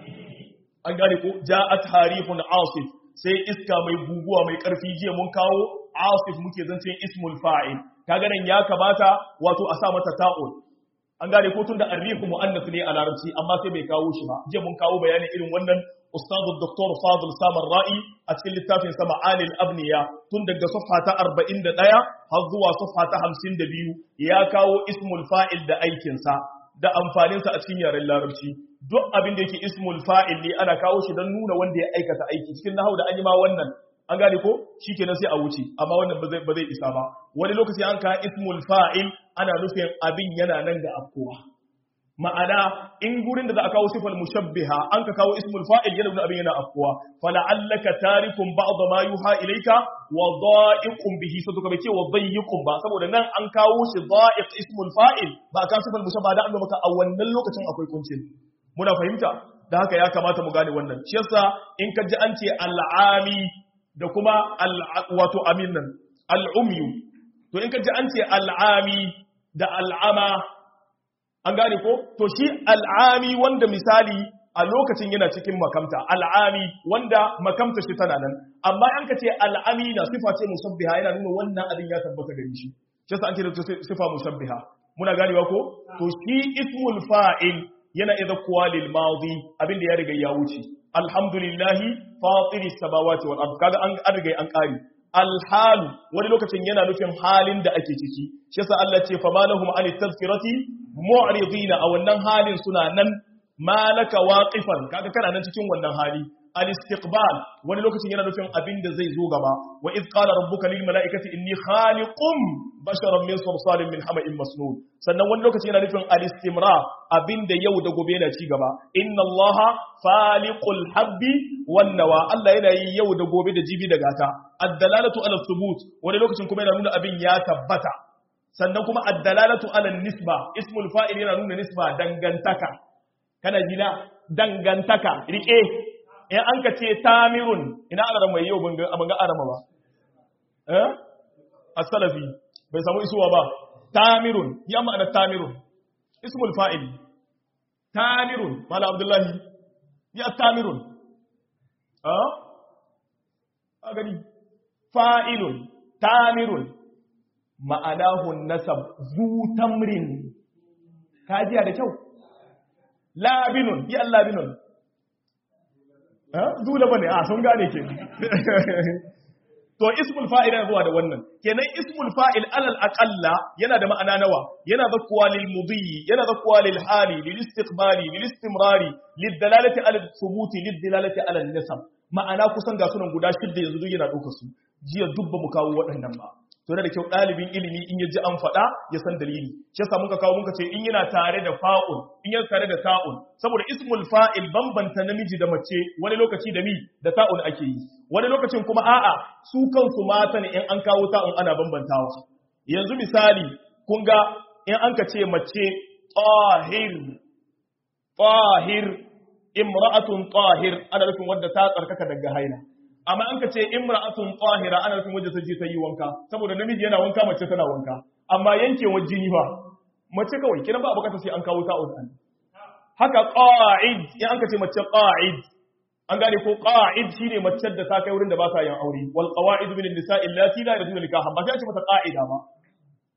an gane ko ja'at harifun asif sai iska mai guguwa mai karfi jiya mun kawo asif muke zancen ismul fa'il kaga nan ya kamata wato a sa mata ta'ul an gane ko tunda arrihu muannath ne a larabci amma sai bai kawo shi ba jiya mun kawo bayanin irin wannan ustadu dr fadil samar ra'i a cikin littafin sa ma'anil abniya tun daga safha ta 41 har zuwa safha ta 52 ya kawo ismul fa'il da aikin sa da amfaninsa a cikin yaren larabci duk abin da yake ismul fa'il ne ana kawo shi don nuna wanda ya aikata aiki cikin nahau da an yi ma wannan an gane ko shikenan sai a wuce amma wannan ba zai ba zai isa ba wani lokaci an ka ismul fa'il ana nufin abin yana nan ga afkowa ma'ana in gurin da za a kawo sifal mushabbiha an ka kawo ismul fa'il yana nuna abin yana afkowa fala'allaka tarikum ba'd ma yuha ilayka wa dha'iqum bihi sai ka bace wa dhayyiqum ba saboda nan an kawo shi dha'iq ismul fa'il ba kan sifal mushabbaha da an maka a wannan lokacin akwai kuncin muna fahimta da haka ya kamata mu gane wannan shi yasa in ka ji an ce al'ami da kuma wato amin nan al'umyu to in ka ji an ce al'ami da al'ama an gane ko to shi al'ami wanda misali a lokacin yana cikin makamta al'ami wanda makamta shi tana nan amma an ka ce al'ami na sifa ce musabbiha yana nuna wannan abin ya tabbata gari shi shi yasa an ce da sifa musabbiha muna ganewa ko to shi ismul fa'il yana idza kuwa lil madi abin da ya riga ya wuce alhamdulillahi fatiri samawati wal ard kaga an riga an kare alhal wani lokacin yana nufin halin da ake ciki shi yasa Allah ce fa malahum an tazkirati mu'ridina a wannan halin suna nan malaka waqifan kaga kana nan cikin wannan hali al-istiqbal wani lokacin yana nufin abin da zai zo gaba wa iz qala rabbuka lil mala'ikati inni khaliqum basharan min salsalin min hama'in masnun sannan wani lokacin yana nufin al-istimrar abin da yau da gobe yana ci gaba inna allaha faliqul habbi wan nawa Allah yana yi yau da gobe da jibi da gata ad-dalalatu ala thubut wani lokacin kuma yana nuna abin ya tabbata sannan kuma ad-dalalatu ala nisba ismul fa'il yana nuna nisba dangantaka kana jina dangantaka rike in an ka ce tamirun ina arama mai yau ban ga arama ba eh as-salafi bai samu isuwa ba tamirun ya ma'ana tamirun ismul fa'il tamirun mala abdullahi ya tamirun ah a gani fa'ilun tamirun ma'anahu nasab zu tamrin kajiya da kyau labinun ya labinun dole bane a sun gane ke to ismul fa'il yana zuwa da wannan kenan ismul fa'il alal aqalla yana da ma'ana nawa yana zakkuwa lil mudhi yana zakkuwa lil hali lil istiqbali lil istimrari lil dalalati ala thubuti lil dalalati ala nasab ma'ana kusan ga sunan guda shidda yanzu duk yana dauka su jiya dubba mu kawo waɗannan ba to da kyau ɗalibin ilimi in ya ji an faɗa ya san dalili shi yasa muka kawo muka ce in yana tare da fa'ul in yana tare da ta'ul saboda ismul fa'il bambanta namiji da mace wani lokaci da mi da ta'ul ake yi wani lokacin kuma a'a su kansu mata ne in an kawo ta'ul ana bambantawa yanzu misali kun ga in an ka ce mace tahir tahir imra'atun tahir ana nufin wadda ta tsarkaka daga haila amma an ka ce imra'atun tahira ana nufin wajen ta je ta yi wanka saboda namiji yana wanka mace tana wanka amma yankewar jini ba mace kawai kina ba bukatar sai an kawo ta udan haka qa'id in an ka ce mace qa'id an gane ko qa'id shine mace da ta kai wurin da ba ta yin aure wal qawa'id min an-nisa'i allati la yadun nikahan ba sai a ce mata qa'ida ba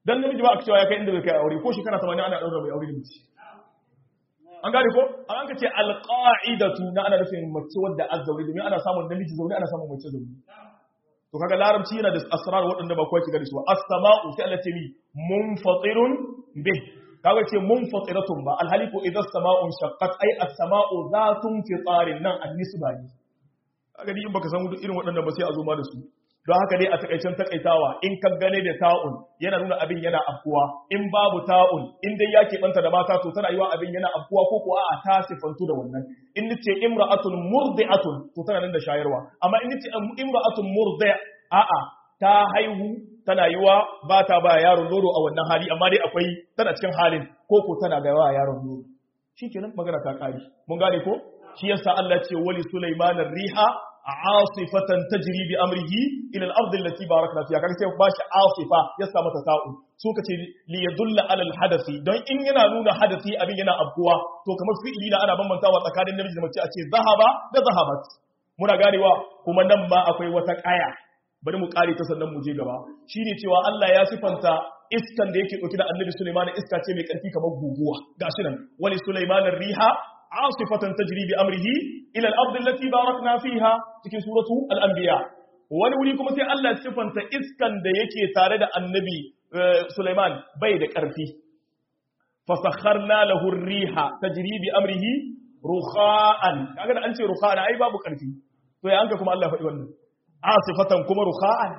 dan namiji ba a cewa ya kai inda bai kai aure ko shekara 80 ana daura mai aure da mace an gane ko an ka ce alqa'idatu na ana nufin mace wadda azzauri domin ana samun namiji zaune ana samun mace zaune to kaga larabci yana da asrar waɗanda ba kowa ke gani su as-sama'u sai Allah ce mi munfatirun bih kaga ce munfatiratun ba alhali ko idan sama'un shaqqat ay as-sama'u zatun fitarin nan an-nisba ne kaga ni in baka san irin waɗannan ba sai a zo ma da su don haka dai a takaicen takaitawa in ka gane da ta'un yana nuna abin yana afkuwa in babu ta'un in dai ya keɓanta da mata to tana yiwa abin yana afkuwa ko ko a'a ta sifantu da wannan in nace imra'atun murdi'atun to tana nan da shayarwa amma in nace imra'atun murdi' a'a ta haihu tana yiwa ba ta ba yaron nono a wannan hali amma dai akwai tana cikin halin ko ko tana ga yawa yaron nono shikenan magana ta kare mun gane ko shi yasa Allah ce wali sulaiman riha asifatan tajri bi amrihi ila al-ard allati barakna fiha kaga sai bashi asifa ya sa mata ta'u so kace li yadulla ala al-hadathi don in yana nuna hadathi abin yana abkuwa to kamar fi'ili na ana bambantawa tsakanin namiji da mace a ce zahaba da zahabat muna ganewa kuma nan ma akwai wata kaya bari mu kare ta sannan mu je gaba shine cewa Allah ya sifanta iskan da yake dauke da Annabi Sulaiman iska ce mai karfi kamar guguwa gashi nan wali Sulaiman riha asifatan tajri bi amrihi ila al-ard allati barakna fiha cikin suratu al-anbiya wani wuri kuma sai Allah ya sifanta iskan da yake tare da Annabi Sulaiman bai da karfi fasakharna lahu ar-riha tajri bi amrihi rukha'an kaga da an ce rukha'an ai babu karfi to ya anka kuma Allah faɗi wannan asifatan kuma rukha'an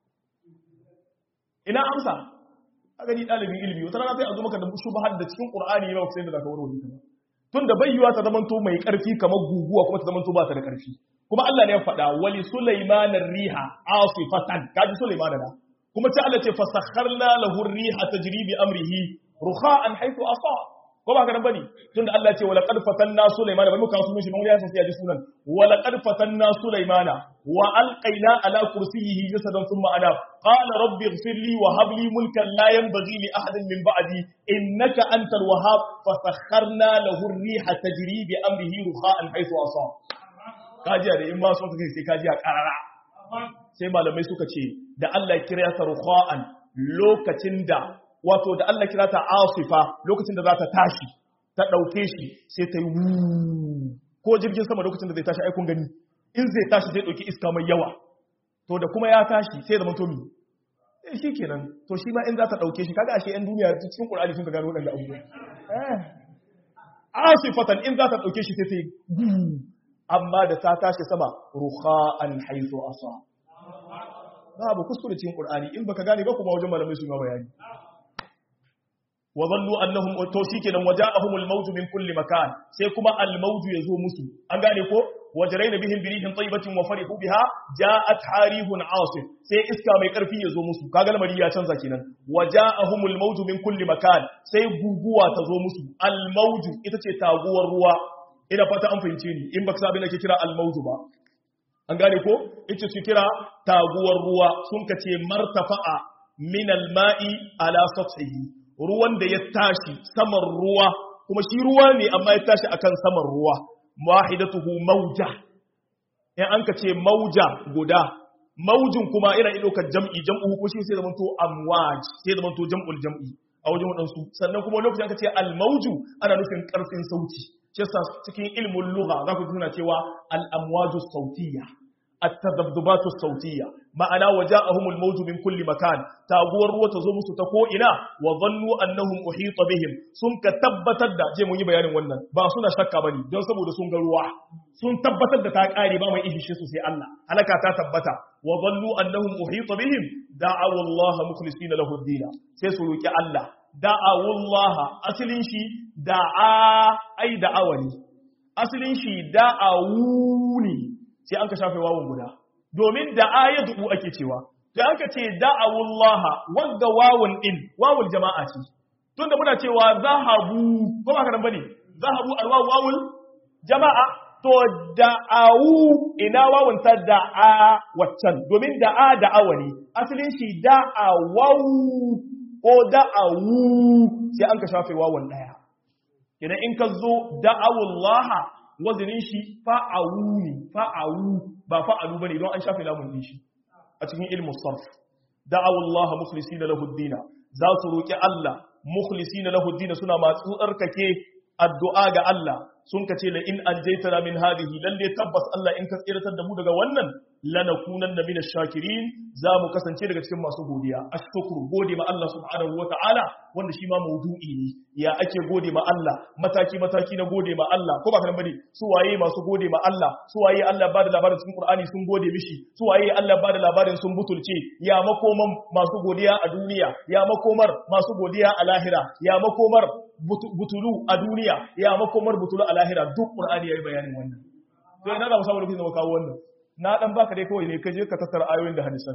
ina amsa kaga ni dalibin ilimi wata rana sai a zo maka da shubhar da cikin qur'ani ne ba sai da zaka warware ta tunda bayyuwa ta zamanto mai karfi kamar guguwa kuma ta zamanto ba ta da karfi kuma Allah ne ya faɗa wali sulaiman riha asifatan kaji sulaiman da kuma ta Allah ce fasakharna lahu riha tajri bi amrihi rukha'an haythu asa ko ba ka nan bane tunda Allah ce wala qad fatanna sulaymana bari mu kawo sunan shi mun ya san sai ji sunan wala qad fatanna sulaymana wa alqayna ala kursiyyihi jasadan thumma ana qala rabbi ighfir li wa hab li mulkan la yanbaghi li ahadin min ba'di innaka antal wahhab fasakharna lahu ar-riha tajri bi amrihi rukha'an haythu asa kajiya da in ma so kake sai kajiya karara sai malamai suka ce da Allah ya kira ta rukha'an lokacin da wato da Allah kira ta asifa lokacin da za ta tashi ta ɗauke shi sai ta yi wuu ko jirgin sama lokacin da zai tashi aikun gani in zai tashi zai ɗauki iska mai yawa to da kuma ya tashi sai da matomi eh shi kenan to shi ma in za ta ɗauke shi kaga ashe yan duniya cikin ƙur'ani sun ka gano waɗanda abubuwa asifatan in za ta ɗauke shi sai ta yi wuu amma da ta tashi sama ruha'an haizu asa babu kuskure cikin ƙur'ani in baka gane ba kuma wajen malamai su ma bayani wa zallu annahum to shikenan waja'ahum al-maut min kulli makan sai kuma al-maut yazo musu an gane ko wajraina bihim bi rihin tayyibatin wa farihu biha ja'at harihun 'asif sai iska mai karfi yazo musu kaga lamari ya canza kenan waja'ahum al-maut min kulli makan sai guguwa ta zo musu al-maut ita ce taguwar ruwa ina fata an fahimce ni in baka sabin ake kira al-maut ba an gane ko ita su kira taguwar ruwa sun kace martafa'a min al-ma'i ala sathihi ruwan da ya tashi saman ruwa kuma shi ruwa ne amma ya tashi akan saman ruwa wahidatuhu mauja in an ka ce mauja guda maujin kuma yana iya ɗaukar jam'i jam'u ko shi sai zamanto amwaj sai zamanto jam'ul jam'i a wajen waɗansu sannan kuma lokacin aka ce almauju ana nufin ƙarfin sauti shi yasa cikin ilmin lugha za ku tuna cewa al-amwaju sautiyya التذبذبات الصوتية معنى وجاءهم الموج من كل مكان تاغور ruwa ta zo musu ta ko ina wa dhannu annahum uhita bihim sun ka tabbatar da je mun yi bayanin wannan ba suna shakka bane don saboda sun ga ruwa sun tabbatar da ta kare ba mai ihishe su sai Allah halaka ta tabbata wa dhannu annahum uhita bihim da'aw Allah mukhlisina lahu ad sai su roki Allah da'aw Allah asalin shi da'a ai da'awani asalin shi da'awuni sai an ka shafe wawon guda domin da ayatu ake cewa da aka ce da'awullaha wanda wawun din wawul jama'a ce tunda muna cewa zahabu ko ba ka nan bane zahabu alwawu wawul jama'a to da'awu ina wawun ta da'a waccan domin da'a da'awa ne asalin shi da'awu ko da'awu sai an ka shafe wawun daya idan in ka zo da'awullaha wazinin shi fa'awu ne fa'awu ba fa'alu bane don an shafe lamun din shi a cikin ilmu sarf da'awu Allah mukhlisina lahu ad-din za su roki Allah mukhlisina lahu din suna masu tsarkake addu'a ga Allah sun kace la in anjaytana min hadhihi lalle tabbas Allah in ka tsiratar da mu daga wannan lanakunanna minash shakirin za mu kasance daga cikin masu godiya ashkuru gode ma Allah subhanahu wataala wanda shi ma maudu'i ne ya ake gode ma Allah mataki mataki na gode ma Allah ko ba kan bane su waye masu gode ma Allah su waye Allah ba da labarin cikin Qur'ani sun gode mishi su waye Allah ba da labarin sun butulce ya makoman masu godiya a duniya ya makomar masu godiya a lahira ya makomar butulu a duniya ya makomar butulu a lahira duk Qur'ani yayi bayanin wannan to ina da musamman lokacin da muka kawo wannan na dan baka dai kawai ne ka je ka tattara ayoyin da hadisan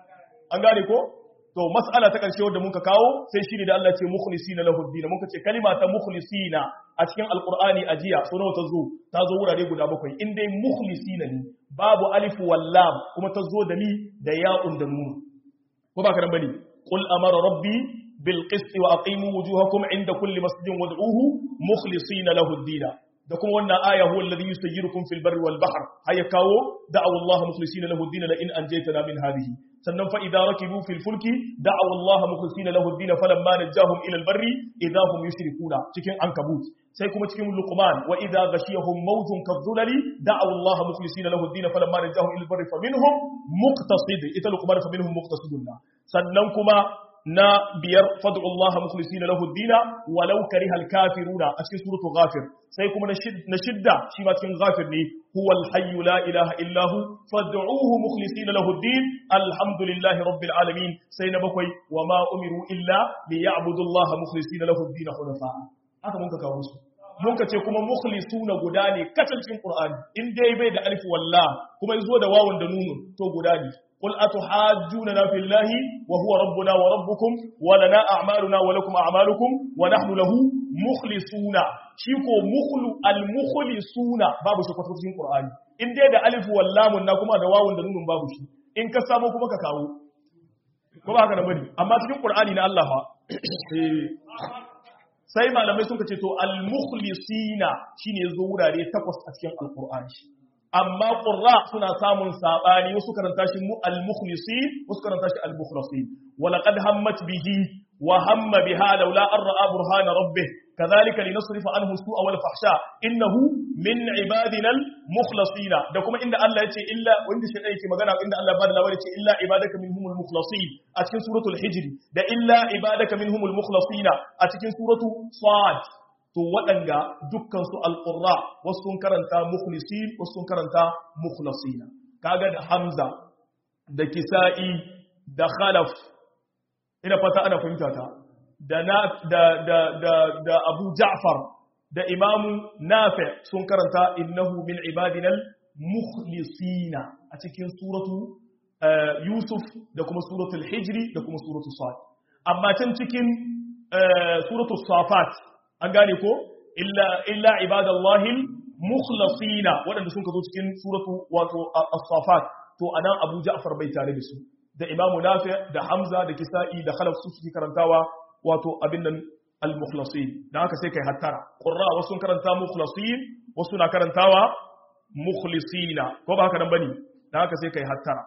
an gane ko to mas'ala ta karshe wanda muka kawo sai shi ne da Allah ce mukhlisina lahu din muka ce kalima ta mukhlisina a cikin alqur'ani ajiya so nawa ta zo ta zo wurare guda bakwai in dai mukhlisina ne babu alif wal lam kuma ta zo da ni da ya'un da nun ko ba ka nan bane qul amara rabbi bil qist wa aqimu wujuhakum inda kulli masjidin wad'uhu mukhlisina lahu din da kuma wannan aya huwa alladhi yusayyirukum fil barri wal bahr haya kawo da'aw Allah mukhlisina lahu ad-din la in anjaytana min hadhihi sannan fa idza rakibu fil fulki da'aw Allah mukhlisina lahu ad-din falamma najahum ila al barri idza hum yushrikuna cikin ankabut sai kuma cikin luqman wa idza ghashiyahum mawjun kadhulali da'aw Allah mukhlisina lahu ad-din falamma najahum ila al barri faminhum muqtasid ita luqman faminhum muqtasidun sannan kuma na biyar fad'u Allah mukhlisina lahu ad-dina walau karihal kafiruna a cikin suratul ghafir sai kuma na shidda shi ma cikin ghafir ne huwal hayyu la ilaha illa hu fad'uhu mukhlisina lahu ad-din alhamdulillahi rabbil alamin sai na bakwai wa ma umiru illa liya'budu Allah mukhlisina lahu ad-din hunafa haka mun ka kawo su mun ka ce kuma mukhlisuna guda ne kacal cikin qur'ani in dai bai da alif walla kuma yazo da wawun da nunun to guda ne قل أتحاجوننا في الله وهو ربنا وربكم ولنا أعمالنا ولكم أعمالكم ونحن له مخلصون شيكو مخل المخلصون باب شو كتبت في القرآن إن دي ده ألف واللام نكما دواو دنون باب شي إن كسامو كما كاكاو كما هكذا بني أما في القرآن إن الله sai malamai sun ce to al-mukhlisina shine zo wurare takwas a cikin alqur'ani amma ƙurra suna samun saɓani wasu karanta shi al-mukhlisi wasu karanta shi al-mukhlasi walaqad hammat bihi wa hamma biha laula an ra'a burhana rabbih kadhalika linasrifa anhu su'a wal fahsha innahu min ibadina al-mukhlasina da kuma inda Allah yace illa wanda shi yake magana inda Allah bada labari ce illa ibadaka minhumul mukhlasin a cikin suratul hijr da illa ibadaka minhumul mukhlasina a cikin suratu sad to waɗanda dukkansu alƙurra wasu sun karanta mukhlisin wasu sun karanta mukhlasina kaga da hamza da kisa'i da khalaf ina fata ana fahimta ta da na da da da da abu ja'far da imamu nafi sun karanta innahu min ibadina mukhlisina a cikin suratu yusuf da kuma suratul hijri da kuma suratul sad amma can cikin suratul safat an gane ko illa ibadallahi mukhlasina waɗanda sun kazo cikin suratu wato as-safat to anan Abu Ja'far bai tare da su da Imam Nafi da Hamza da Kisa'i da Khalaf su suke karantawa wato abin nan al-mukhlasin dan haka sai kai hattara qurra wasu sun karanta mukhlasin wasu na karantawa mukhlisina ko ba haka nan bane dan haka sai kai hattara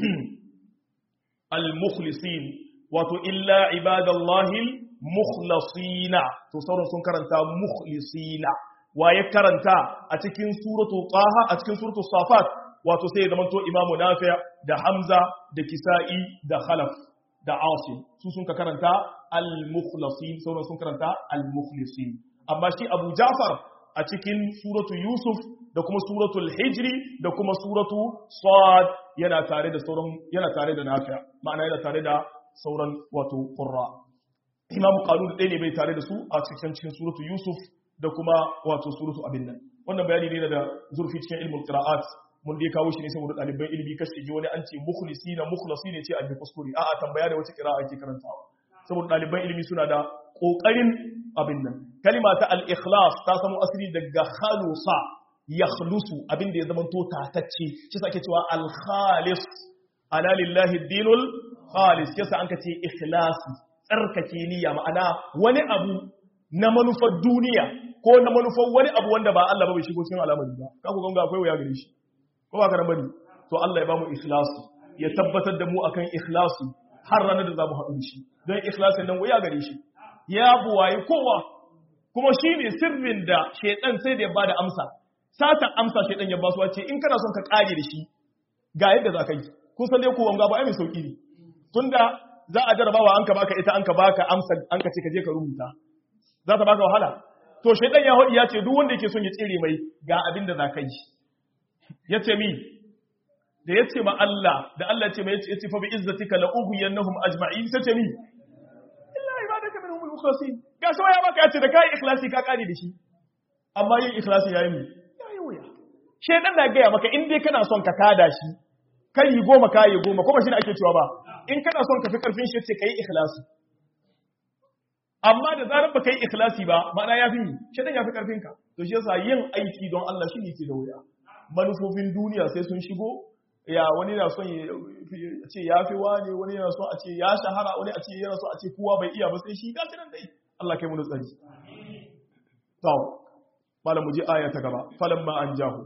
al-mukhlisin wato illa ibadallahi mukhlasina to sauran sun karanta mukhlisina wa ya karanta a cikin suratu taha a cikin suratu safat wato sai ya zama to imamu nafi da hamza da kisa'i da khalaf da asim su sun ka karanta al-mukhlasin sauran sun karanta al-mukhlisin amma shi abu jafar a cikin suratu yusuf da kuma suratul hijri da kuma suratu sad yana tare da sauran yana tare da nafi ma'ana yana tare da sauran wato qurra imamu qalun ɗaya ne bai tare da su a cikin cikin suratu yusuf da kuma wato suratu abin nan wannan bayani ne da zurfi cikin ilmul qira'at mun dai kawo shi ne saboda ɗaliban ilimi kashi ji wani an ce mukhlisina mukhlasi ne ce an bi kuskure a'a tambaya da wace qira'a ake karantawa saboda ɗaliban ilimi suna da kokarin abin nan kalima ta al-ikhlas ta samu asiri daga khalusa yakhlusu abin da ya zama to tatacce shi sa ake cewa al-khalis ala lillahi ad-dinul khalis yasa an ka ce ikhlasi tsarkake niyya ma'ana wani abu na manufar duniya ko na manufar wani abu wanda ba Allah ba bai shigo cikin al'amari ba ka ku ganga akwai wuya gare shi ko ba ka bane to Allah ya ba mu ikhlasi ya tabbatar da mu akan ikhlasi har ranar da za mu haɗu da shi don ikhlasin nan wuya gare shi ya buwaye kowa kuma shi ne sirrin da shaidan sai da ya bada amsa satan amsa shaidan ya basu wace in kana son ka kare da shi ga yadda za ka yi kun san dai ko wanga ba ai mai sauki ne tunda za a jarabawa an ka baka ita an ka baka amsa an ka ce ka je ka rubuta za ta baka wahala to shaidan ya hodi ya ce duk wanda yake son ya tsere mai ga abin da za ka yi ya ce mi da ya ce ma Allah da Allah ce mai ya ce fa bi izzatika la ughiyannahum ajma'in sai ce mi illa ibadaka minhum al-mukhlasin ga so ya baka ya ce da kai ikhlasi ka kare da shi amma yin ikhlasi yayi mi yayi wuya shedan da ga ya maka in dai kana son ka kada shi kai yi goma kai yi goma kuma shi ne ake cewa ba in kana son ka fi karfin shi ce kai ikhlasi amma da zarar ba kai ikhlasi ba ma'ana ya fi mi shedan ya fi karfin ka to shi yasa yin aiki don Allah shi ne ke da wuya manufofin duniya sai sun shigo ya wani na son ya ce ya fi wani wani yana son a ce ya shahara wani a ce yana son a ce kowa bai iya ba sai shi gashi nan dai Allah kai mu da tsari to malam mu je aya ta gaba falamma an jahu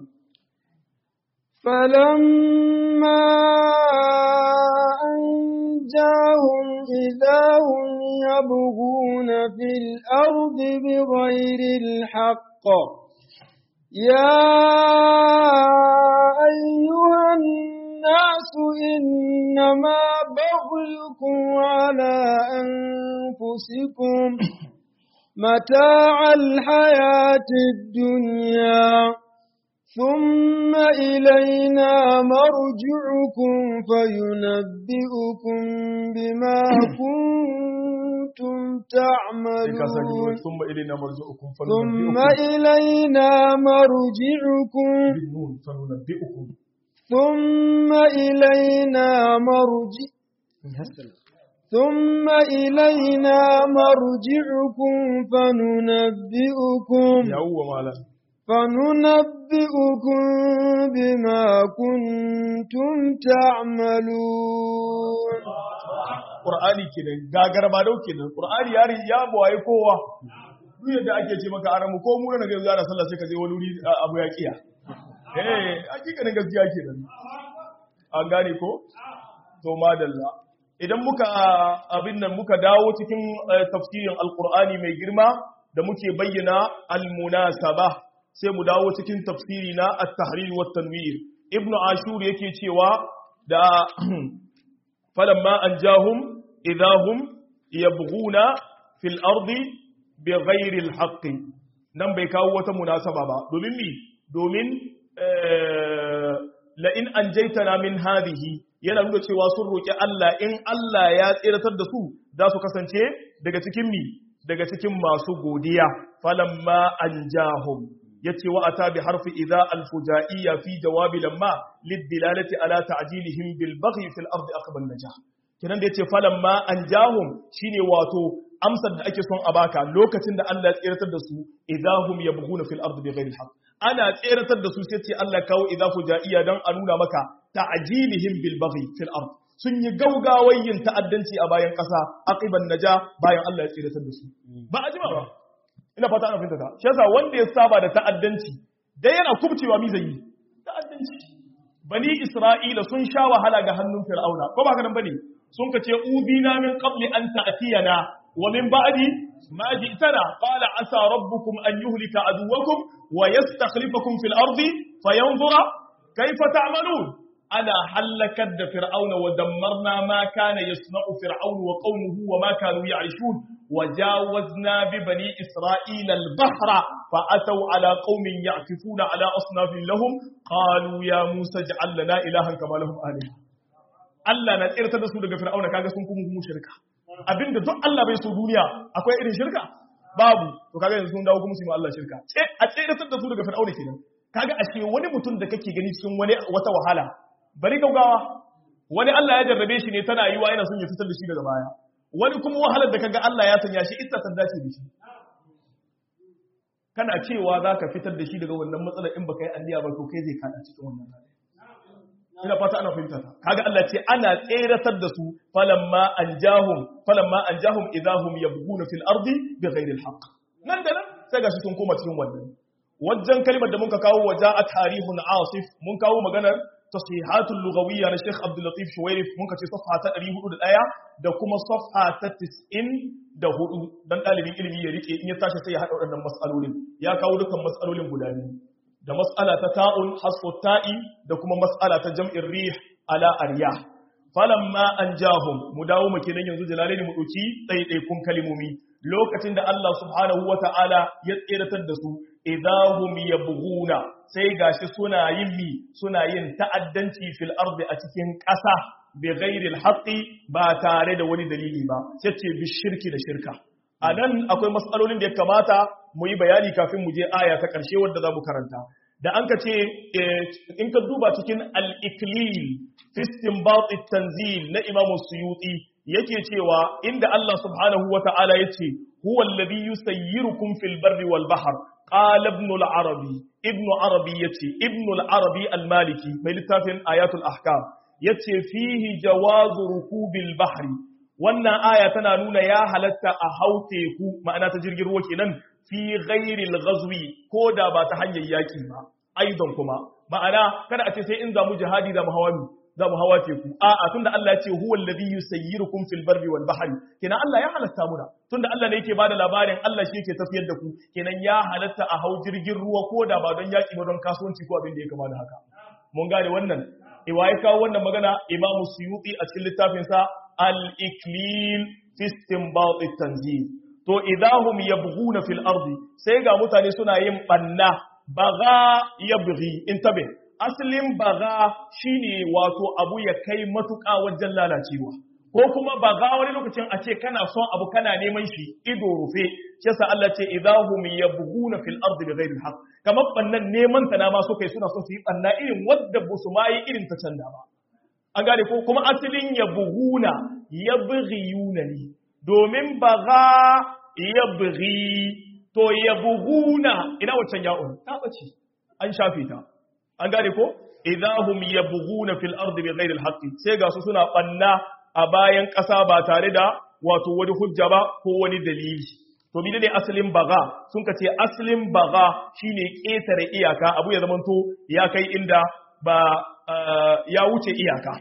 فلما أنجاهم إذا هم يبغون في الأرض بغير الحق يا أيها الناس إنما بغيكم على أنفسكم متاع الحياة الدنيا ثم إلينا مرجعكم فينبئكم بما كنتم تعملون ثم إلينا مرجعكم ثم إلينا مرجعكم بالنون فننبئكم ثم إلينا مرجع ثم إلينا مرجعكم فننبئكم يا هو مالا فننبئكم بما كنتم تعملون Qur'ani kenan gagar ba dau kenan Qur'ani ya ya bawaye kowa duk yadda ake ce maka aramu ko mu na ga yana sallah sai ka je wani wuri abu ya kiya eh hakikanin gaskiya kenan an gane ko to madalla idan muka abin nan muka dawo cikin tafsirin alqur'ani mai girma da muke bayyana almunasaba sai mu dawo cikin tafsiri na at-tahrir wa tanwir ibnu ashur yake cewa da falamma anjahum idahum yabghuna fil ardi bighairi al-haqq nan bai kawo wata munasaba ba domin mi domin la in anjaytana min hadhihi yana nuna cewa sun roki Allah in Allah ya tsiratar da su za su kasance daga cikin mi daga cikin masu godiya falamma anjahum yace wa ata bi harfi idza al-fujaiyya fi jawabi lamma lid-dilalati ala ta'jilihim bil baghi fil ardi aqbal najah kinan da yace falamma anjahum shine wato amsar da ake son a baka lokacin da Allah ya tseratar da su idahum yabghuna fil ardi bighairi haqq ana tseratar da su sai ce Allah kawo idza fujaiyya dan a nuna maka ta'jilihim bil baghi fil ardi sun yi gaugawayin ta'addanci a bayan ƙasa aqiban naja bayan Allah ya tseratar da su ba a jima ba ina fata ana fahimta ta shi yasa wanda ya saba da ta'addanci dai yana kubcewa mi zai yi ta'addanci bani isra'ila sun sha wahala ga hannun fir'auna ko ba haka nan bane sun ka ce ubina min qabli an ta'tiyana wa min ba'di ma ji'tana qala asa rabbukum an yuhlika aduwakum wa yastakhlifakum fil ardi fayanzura kayfa ta'malun ana halakar da fir'auna wa dammarna ma kana yasna'u fir'aunu wa qaumuhu wa ma kanu ya'rishun وجاوزنا ببني إسرائيل البحر فأتوا على قوم يعكفون على أصناف لهم قالوا يا موسى اجعل لنا إلها كما لهم آلهة Allah na tsirtar da su daga fir'auna kaga sun kuma kuma shirka abinda duk Allah bai so duniya akwai irin shirka babu to kaga yanzu sun dawo kuma su yi Allah shirka ce a tsirtar da su daga fir'auna kenan kaga ashe wani mutum da kake gani cikin wani wata wahala bari gaugawa wani Allah ya jarrabe shi ne tana yiwa yana son ya fitar da shi daga baya wani kuma wahalar da kaga Allah ya sanya shi ita ta dace da shi kana cewa za ka fitar da shi daga wannan matsalar in baka yi anniya ba to kai zai kada cikin wannan hali ina fata ana fahimta ta kaga Allah ce ana tseratar da su falamma anjahum falamma anjahum idahum yabghuna fil ardi bighairi alhaq nan da nan sai gashi sun koma cikin wannan wajen kalmar da muka kawo waja a tarihun asif mun kawo maganar tasihatul lughawiyya na Sheikh Abdul Latif Shuwairif mun kace safha ta 401 da kuma safha ta 94 dan dalibin ilimi ya rike in ya tashi sai ya hada waɗannan mas'alolin ya kawo dukkan mas'alolin guda biyu da mas'ala ta ta'un hasfu ta'i da kuma mas'ala ta jam'ir rih ala arya falamma anjahum mu dawo mu kenan yanzu jalalaini mu dauki ɗaiɗaikun kalimomi lokacin da Allah subhanahu wata'ala ya tseratar da su idahum yabghuna sai gashi suna yin mi suna yin ta'addanci fil ardi a cikin ƙasa bi ghairi haqqi ba tare da wani dalili ba sai ce bi shirki da shirka anan akwai matsalolin da ya kamata mu yi bayani kafin mu je aya ta ƙarshe wadda za mu karanta da an ka ce in ka duba cikin al-iklil fi istinbat tanzil na imamu suyuti yake cewa inda Allah subhanahu wa ta'ala yace huwa alladhi yusayyirukum fil barri wal bahr qala ibn al-arabi ibn arabi yace ibn al-arabi al-maliki mai littafin ayatul ahkam yace fihi jawazu rukubil bahri wannan aya tana nuna ya halatta a hau teku ma'ana ta jirgin ruwa kenan fi ghairil ghazwi ko da ba ta hanyar yaki ba aidan kuma ma'ana kada a ce sai in zamu jihadi da mu hawa za mu hawa teku a'a tunda Allah ya ce huwa alladhi yusayyirukum fil barri wal bahri kenan Allah ya halatta muna tunda Allah ne yake bada labarin Allah shi yake tafiyar da ku kenan ya halatta a hau jirgin ruwa ko da ba don yaki ba don kasuwanci ko abin da ya kama da haka mun gane wannan iwa ya kawo wannan magana Imam Suyuti a cikin littafin sa al-iklil fi istinbat at-tanzil to idahum yabghuna fil ardi sai ga mutane suna yin banna baga yabghi intabe asalin baga shine wato abu ya kai matuƙa wajen lalacewa ko kuma baga wani lokacin a ce kana son abu kana neman shi ido rufe shi sa Allah ce idahum yabghuna fil ardi bighairi alhaq kamar bannan neman ta na ma so kai suna son su yi banna irin wadda ba su ma yi irin ta canda ba an gane ko kuma asalin yabghuna yabghiyuna ne domin baga yabghi to yabghuna ina waccan ya'un ta bace an shafe ta an gane ko idahum yabghuna fil ardi bighairi alhaqi sai ga su suna banna a bayan ƙasa ba tare da wato wani hujja ba ko wani dalili to bi ne asalin baga sun ka ce asalin baga shine ƙetare iyaka abu ya zamanto ya kai inda ba ya wuce iyaka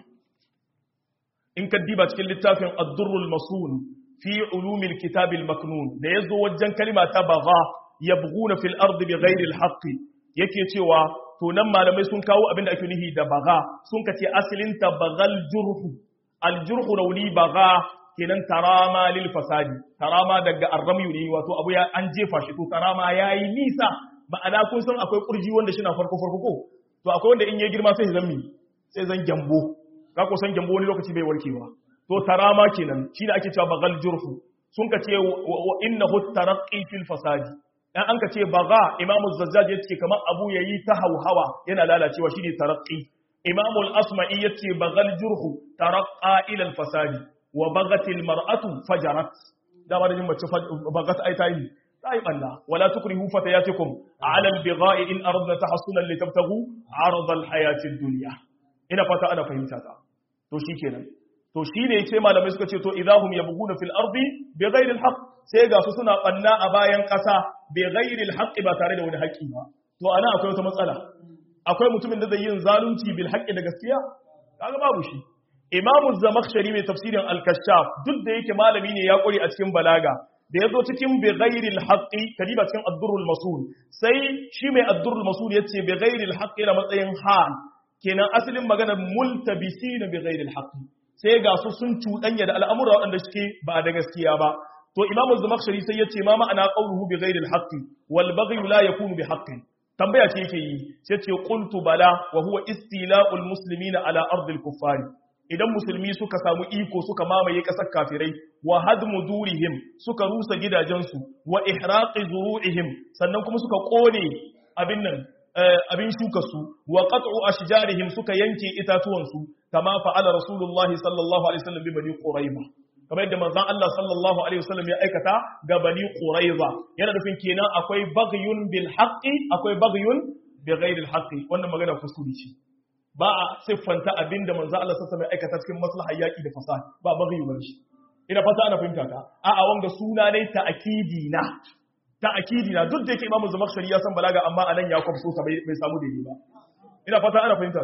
in ka diba cikin littafin ad-durrul masun fi ulumil kitabil maknun da yazo wajen kalima ta baga yabghuna fil ardi bighairi alhaqi yake cewa to nan malamai sun kawo abin da ake nufi da baga sun kace asalin ta bagal jurhu aljurhu rauni baga kenan tarama lil fasadi tarama daga arramyu ne wato abu ya an jefa shi to tarama yayi nisa ma'ana kun san akwai kurji wanda shi na farko farko ko to akwai wanda in ya girma sai zan mi sai zan gyambo ka ko san gyambo wani lokaci bai warkewa to tarama kenan shi da ake cewa bagal jurhu sun kace wa innahu taraqqi fil fasadi dan an ka ce baga imamu zazzaj ya ce kamar abu ya yi ta hauhawa yana lalacewa shi ne taraƙi imamu al'asma'i ya ce bagal jurhu taraƙa ilal fasadi wa bagatil mar'atu fajarat dama da jin mace bagat ai ta yi ta yi ɓalla wala tukuri hufata ya tekum a alal biga'i in arzna ta hasunan litabtagu arzal hayatin duniya ina fata ana fahimta ta to shi kenan to shi ne ce malamai suka ce to idahum yabghuna fil ardi bighairi alhaq sai ga su suna banna a bayan ƙasa bighairi alhaq ba tare da wani haƙƙi ba to ana akwai wata matsala akwai mutumin da zai yin zalunci bil haqqi da gaskiya kaga babu shi imam az-zamakhshari mai tafsirin al-kashaf duk da yake malami ne ya kore a cikin balaga da yazo cikin bighairi alhaq kadiba cikin ad-durrul masul sai shi mai ad-durrul masul yace bighairi alhaq ila matsayin hal kenan asalin magana multabisina bighairi alhaq sai ga su sun cuɗanya da al'amura waɗanda suke ba da gaskiya ba to imamu zumakshari sai ya ce ma ma'ana qawluhu bi ghairi al-haqqi wal baghy la yakunu bi haqqi tambaya ce yake yi sai ce qultu bala wa huwa istila'ul muslimina ala ardi al-kuffari idan musulmi suka samu iko suka mamaye kasar kafirai wa hadmu durihim suka rusa gidajensu wa ihraqi zuru'ihim sannan kuma suka kone abin nan abin shuka su wa qat'u ashjarihim suka yanke itatuwan su kama fa'ala rasulullahi sallallahu alaihi wasallam bi bani quraiba kamar yadda manzon Allah sallallahu alaihi wasallam ya aikata ga bani quraiba yana nufin kenan akwai baghyun bil haqqi akwai baghyun bi ghairi al haqqi wannan magana kuskure ce ba a siffanta abinda manzon Allah sallallahu alaihi wasallam ya aikata cikin maslahar yaki da fasad ba baghyu ba shi ina fata ana fahimta ta a'a wanga suna ne ta akidi na ta akidi na duk da yake imamu zamakshari ya san balaga amma anan ya kwafso ta bai samu daidai ba ina fata ana fahimta ta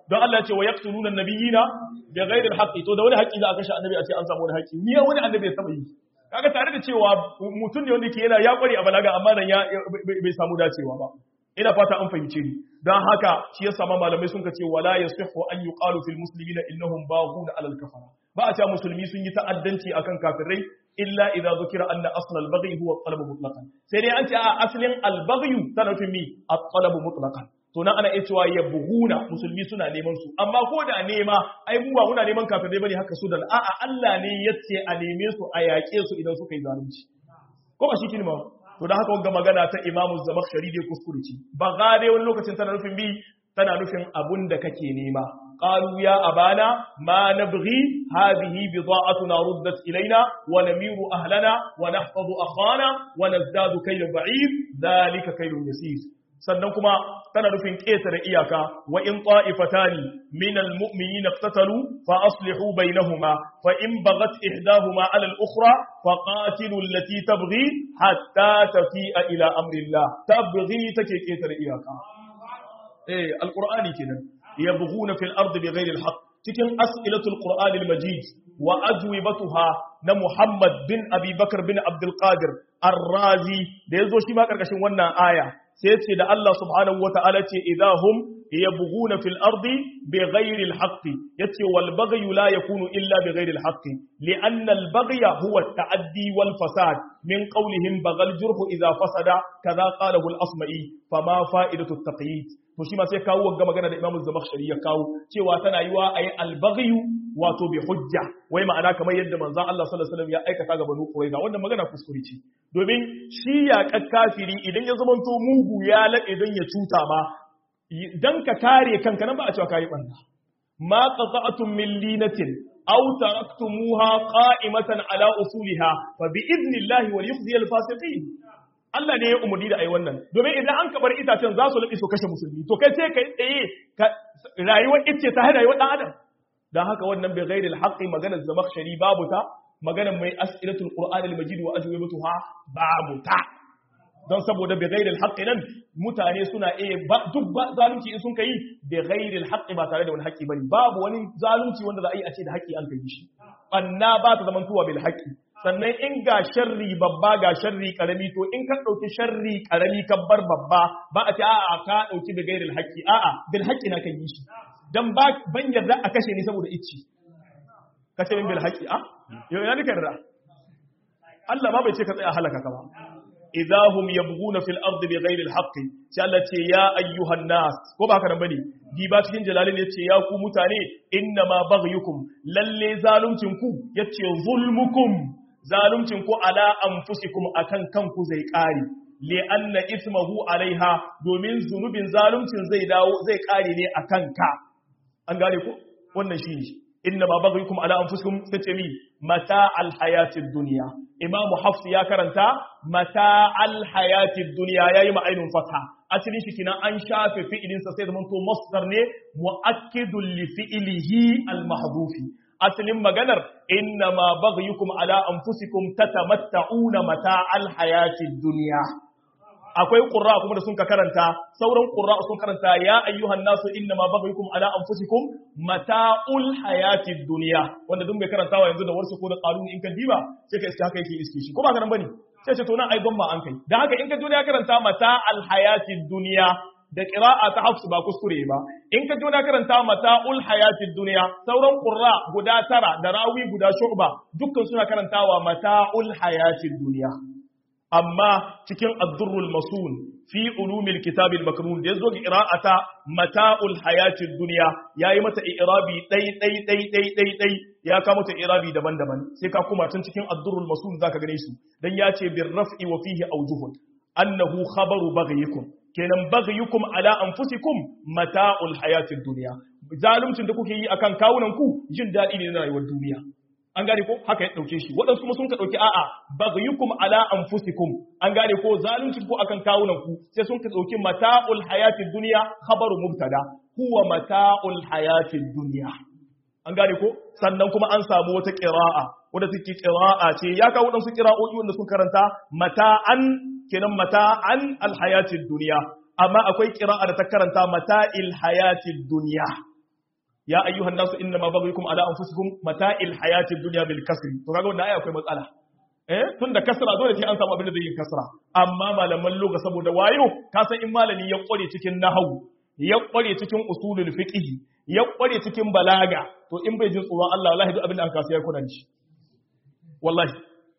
don Allah ya ce wa yaqtuluna an-nabiyina bi ghairi al-haqqi to da wani haƙƙi za a kashe annabi a ce an samu wani haƙƙi ni wani annabi ya taba yi kaga tare da cewa mutum ne wanda ke yana ya kware a balaga amma nan ya bai samu dacewa ba ina fata an fahimce ni dan haka shi yasa ma malamai sun ce wala yasihu an yuqalu fil muslimina innahum baghuna alal kafara ba a cewa musulmi sun yi ta'addanci akan kafirai illa idza zukira anna asl al baghi huwa at-talab mutlaqan sai dai an ce a aslin al baghi tana nufin mi at-talab mutlaqan to nan ana iya cewa yabghuna musulmi suna neman su amma ko da nema ai mu ba muna neman kafirai bane haka su da a'a Allah ne yace a neme su a yaƙe su idan suka yi zalunci ko ba shi kilma to da haka wanga magana ta Imam Zamakhshari dai kuskure ce ba gare wani lokacin tana nufin bi tana nufin abun da kake nema qalu ya abana ma nabghi hadhihi bida'atuna ruddat ilaina wa namiru ahlana wa nahfazu akhana wa nazdadu kayla ba'id dhalika kaylun yasir sannan kuma tana nufin ƙetare iyaka wa in ta'ifatani minal mu'minina iqtatalu fa aslihu bainahuma fa in baghat ihdahuma 'ala al-ukhra fa qatilu allati tabghi hatta tafi'a ila amri Allah tabghi take ƙetare iyaka eh alqur'ani kenan yabghuna fil ardi bighayri al-haqq cikin as'ilatul qur'anil majid wa ajwibatuha na Muhammad bin Abi Bakar bin Abdul Qadir Ar-Razi da yazo shi ma karkashin wannan aya sai ce da Allah subhanahu wa ta'ala ce idahum yabghuna fil ardi bighairi al-haqq yace wal baghyu la yakunu illa bighairi al-haqq li'anna al-baghya huwa at-ta'addi wal fasad min qawlihim baghal jurhu idha fasada kaza qalahu al-asma'i fama fa'idatu at-taqyid to shi ma sai kawo wagga magana da Imam Zamakhshari ya kawo cewa tana yiwa ayi al-baghyu wato bi hujja wai ma'ana kamar yadda manzon Allah sallallahu alaihi wasallam ya aikata ga Banu Qurayza wannan magana kuskure ce domin shi ya kakkafiri idan ya zamanto mugu ya laɗe don ya cuta ma dan ka kare kanka nan ba a cewa kayi banda ma qata'tum min linatin aw taraktumuha qa'imatan ala usuliha fa bi idnillahi wal yukhzi al fasiqin Allah ne ya umurni da ai wannan domin idan an kabar itacen za su laɓe su kashe musulmi to kai sai kai tsaye rayuwar icce ta hada rayuwar dan adam dan haka wannan bi ghairil haqqi maganar zamakhshari babu ta maganar mai as'ilatul qur'anil majid wa ajwibatuha babu ta don saboda bi ghairil haqqi nan mutane suna iya duk zalunci in sun kai bi ghairil haqqi ba tare da wani haƙƙi bane babu wani zalunci wanda za a yi a ce da haƙƙi an kai shi banna ba ta zaman tuwa bil haqqi sannan in ga sharri babba ga sharri karami to in ka dauki sharri karami ka bar babba ba a ce a'a ka dauki bi ghairil haqqi a'a bil haqqi na kan yi shi dan ba ban yarda a kashe ni saboda icci kace min bil haqqi a yau ina nika yarda Allah ma bai ce ka tsaya halaka ka ba idahum yabghuna fil ardi bighayri al haqq sai Allah ce ya ayyuhan nas ko ba haka nan bane diba cikin jalalin yace ya ku mutane inna ma baghyukum lalle zaluncin ku yace zulmukum zaluncin ku ala anfusikum akan kanku zai kare li anna ismahu alaiha domin zunubin zaluncin zai dawo zai kare ne akan ka an gane ko wannan shi ne inna ma baghyukum ala anfusikum tace mi mata al hayatid dunya imamu hafs ya karanta mata al hayatid dunya yayi ma ainun fatha asalin shi kina an shafe fi'ilin sa sai zaman to masdar ne muakkidul li fi'lihi al mahdhufi asalin maganar inna ma baghyukum ala anfusikum tatamatta'una mata al hayatid dunya akwai ƙurra kuma da sun ka karanta sauran ƙurra sun karanta ya ayyuhan nasu inna ma baghyukum ala anfusikum mata'ul hayatid dunya wanda duk mai karantawa yanzu da warsu ko da qalun in ka diba sai ka iska haka yake iske shi ko ba karan bane sai ce to nan ai gomma an kai dan haka in ka duniya karanta mata'al hayatid dunya da qira'a ta hafs ba kuskure ba in ka duniya karanta mata'ul hayatid dunya sauran ƙurra guda tara da rawi guda shu'ba dukkan suna karantawa mata'ul hayatid dunya amma cikin addurrul masun fi ulumil kitabil makrun da yazo ga qira'ata mata'ul hayatid dunya yayi mata i'rabi dai dai dai dai dai dai ya ka mata i'rabi daban-daban sai ka kuma tun cikin addurrul masun zaka gane su dan ya ce bir raf'i wa fihi awjuhun annahu khabaru baghyukum kenan baghyukum ala anfusikum mata'ul hayatid dunya zalumcin da kuke yi akan kawunan ku jin dadi ne na rayuwar duniya an gane ko haka ya dauke shi waɗansu kuma sun ka dauki a'a baghyukum ala anfusikum an gane ko zalunci ko akan kawunan ku sai sun ka dauki mata'ul hayatid dunya khabaru mubtada huwa mata'ul hayatid dunya an gane ko sannan kuma an samu wata qira'a wanda take qira'a ce ya kawo waɗansu qira'o'i wanda sun karanta mata'an kenan mata'an al hayatid dunya amma akwai qira'a da ta karanta mata'il hayatid dunya ya ayyuhan nasu inna ma baghyukum ala anfusikum mata'il hayatid dunya bil kasri to kaga wannan aya akwai matsala eh tunda kasra dole sai an samu abin da zai yi kasra amma malaman lugha saboda wayo ka san in malami ya kware cikin nahwu ya kware cikin usulul fiqh ya kware cikin balaga to in bai jin tsoron Allah wallahi duk abin da aka sai ya kuna shi wallahi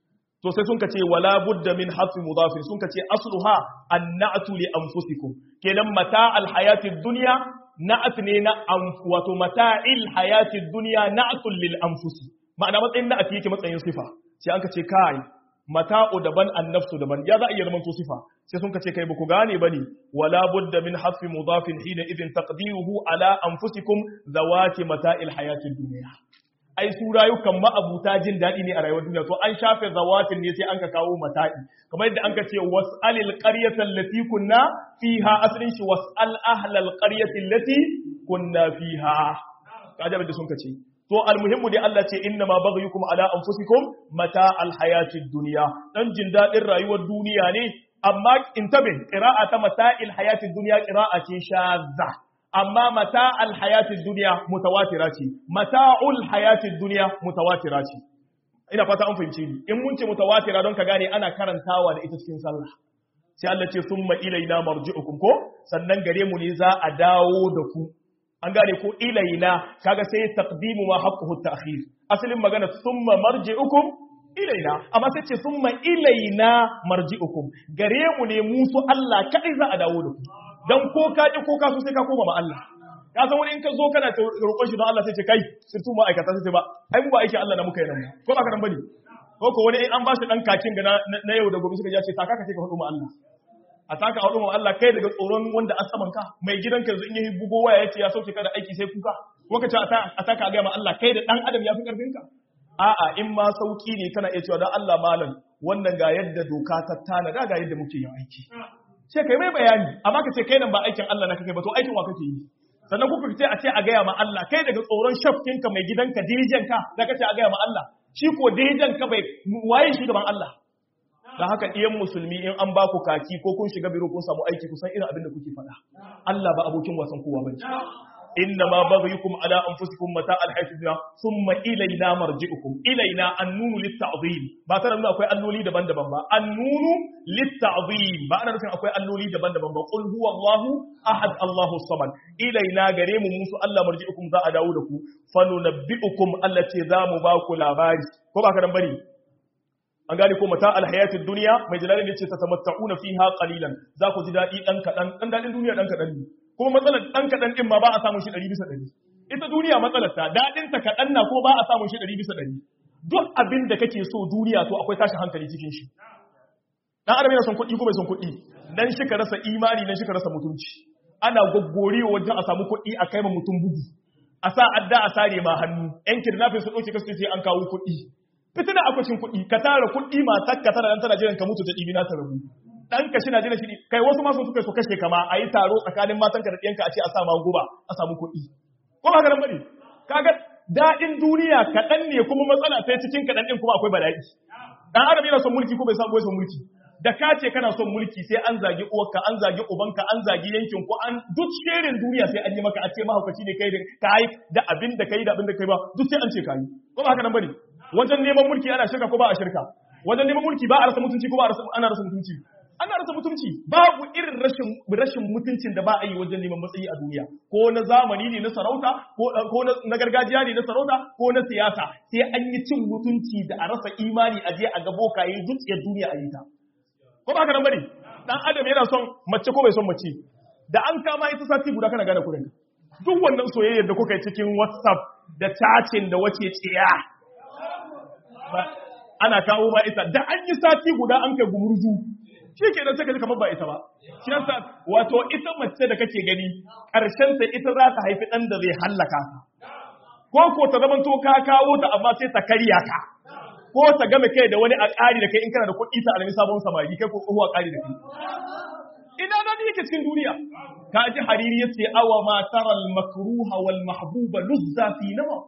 to sai sun ce wala budda min hafi mudafin sun ce asluha annatu li anfusikum kenan mata al hayatid dunya na'at ne na wato mata'il hayatid dunya na'atul lil anfusi ma'ana matsayin na'at yake matsayin sifa sai an ce kai mata'u daban annafsu daban ya za a iya zama to sifa sai sun ce kai ba ku gane bane wala budda min hafi mudafin hina idin taqdiruhu ala anfusikum zawati mata'il hayatid dunya ai su rayukan ma'abuta jin daɗi ne a rayuwar duniya to an shafe zawatin ne sai an ka kawo mata'i kamar yadda an ka ce was'alil qaryata allati kunna fiha asalin shi was'al ahlal qaryati allati kunna fiha kaje da sun ka ce to almuhimmu dai Allah ce inna ma baghyukum ala anfusikum mata alhayatid dunya dan jin daɗin rayuwar duniya ne amma intabe qira'a ta mata'il hayatid dunya qira'a ce shazza amma mata alhayatid duniya mutawatira ce mata'ul hayatid duniya mutawatira ce ina fata an fahimce ni in mun ce mutawatira don ka gane ana karantawa da ita cikin sallah sai Allah ce summa ilaina marji'ukum ko sannan gare mu ne za a dawo da ku an gane ko ilaina kaga sai taqdimu ma haqquhu ta'khir asalin magana summa marji'ukum ilaina amma sai ce summa ilaina marji'ukum gare mu ne mu su Allah kai za a dawo da ku dan ko ka ji ko ka so sai ka koma ma Allah ka san wani in ka zo kana roƙon shi don Allah sai ce kai sirtu ma aikata sai ce ba ai mu ba aikin Allah na muka yi nan ko ba ka nan bane ko ko wani in an ba shi dan kakin ga na yau da gobe suka ya ce taka ka ce ka faɗo ma Allah a taka faɗo ma Allah kai daga tsoron wanda an saman ka mai gidanka yanzu in yi bugo waya yace ya sauke ka da aiki sai kuka ko ka ce a taka ga ma Allah kai da dan adam ya fi karfin ka a'a in ma sauki ne kana iya cewa dan Allah malam wannan ga yadda doka ta tana ga yadda muke yin aiki sai kai mai bayani amma ka ce kai nan ba aikin Allah na kake ba to aikin wa kake yi sannan kuka ce a ce a gaya ma Allah kai daga tsoron shafkinka mai gidanka dirijanka da ka ce a gaya ma Allah shi ko dirijanka bai waye shi gaban Allah da haka ɗiyan musulmi in an ba ku kaki ko kun shiga biro kun samu aiki kusan irin abin da kuke faɗa Allah ba abokin wasan kowa bane inna ma baghyukum ala anfusikum mata alhayat dunya thumma ilayna marji'ukum ilayna annunu litta'zim ba tare da akwai alloli daban-daban ba annunu litta'zim ba ana nufin akwai alloli daban-daban ba qul huwallahu ahad allahu samad ilayna gare mu musu Allah marji'ukum za a dawo da ku fanunabbi'ukum Allah ce za mu ba ku labari ko ba ka dan bari an gane ko mata alhayatid dunya mai jalalin yace tatamatta'una fiha qalilan za ku ji dadi dan kadan dan dadin duniya dan kadan ne kuma matsalar ɗan kaɗan ɗin ma ba a samun shi ɗari bisa ɗari ita duniya matsalar ta daɗin ta kaɗan na ko ba a samun shi ɗari bisa ɗari duk abin da kake so duniya to akwai tashin hankali cikin shi ɗan adam yana son kuɗi ko bai son kuɗi dan shi ka rasa imani dan shi ka rasa mutunci ana gwaggore wajen a samu kuɗi a kai ma mutum bugu a sa adda a sare ma hannu yan kidnapping su ɗauke kasu sai an kawo kuɗi fitina akwacin kuɗi ka tara kuɗi matar ka tana nan tana jiran ka mutu ta ɗibi na ta rabu ɗanka shi na jina shi kai wasu masu suka so kashe kama a yi taro tsakanin matanka da ɗiyanka a ce a sa guba a samu kuɗi ko ba garan bane kaga daɗin duniya kaɗan ne kuma matsala sai cikin kaɗan ɗin kuma akwai bala'i dan adam yana son mulki ko bai samu bai son mulki da ka ce kana son mulki sai an zagi uwarka an zagi ubanka an zagi yankin ko an duk sherin duniya sai an yi maka a ce mahaukaci ne kai da kai da abin da kai da abin da kai ba duk sai an ce kai ko ba haka nan bane wajen neman mulki ana shirka ko ba a shirka wajen neman mulki ba a rasa mutunci ko ba a rasa ana rasa mutunci ana rasa mutunci babu irin rashin rashin mutuncin da ba a yi wajen neman matsayi a duniya ko na zamani ne na sarauta ko na gargajiya ne na sarauta ko na siyasa sai an yi cin mutunci da a rasa imani a je a ga bokaye zuciyar duniya a yi ta ko ba ka nan bane dan adam yana son mace ko bai son mace da an kama ita sati guda kana gane kurin duk wannan soyayyar da kuka yi cikin whatsapp da chatting da wace tsiya ana kawo ma ita da an yi sati guda an kai gumurzu shi ke nan sai ka ji kamar ba ita ba shi yasa wato ita mace da kake gani ƙarshen ta ita za ta haifi ɗan da zai hallaka ka ko ko ta zama to ka kawo ta amma sai ta karya ka ko ta game kai da wani a ƙari da kai in kana da kuɗi ta alami sabon samari kai ko tsohuwa ƙari da kai ina da yake cikin duniya ka ji hariri yace awa ma taral makruha wal mahbuba luzza fi nawa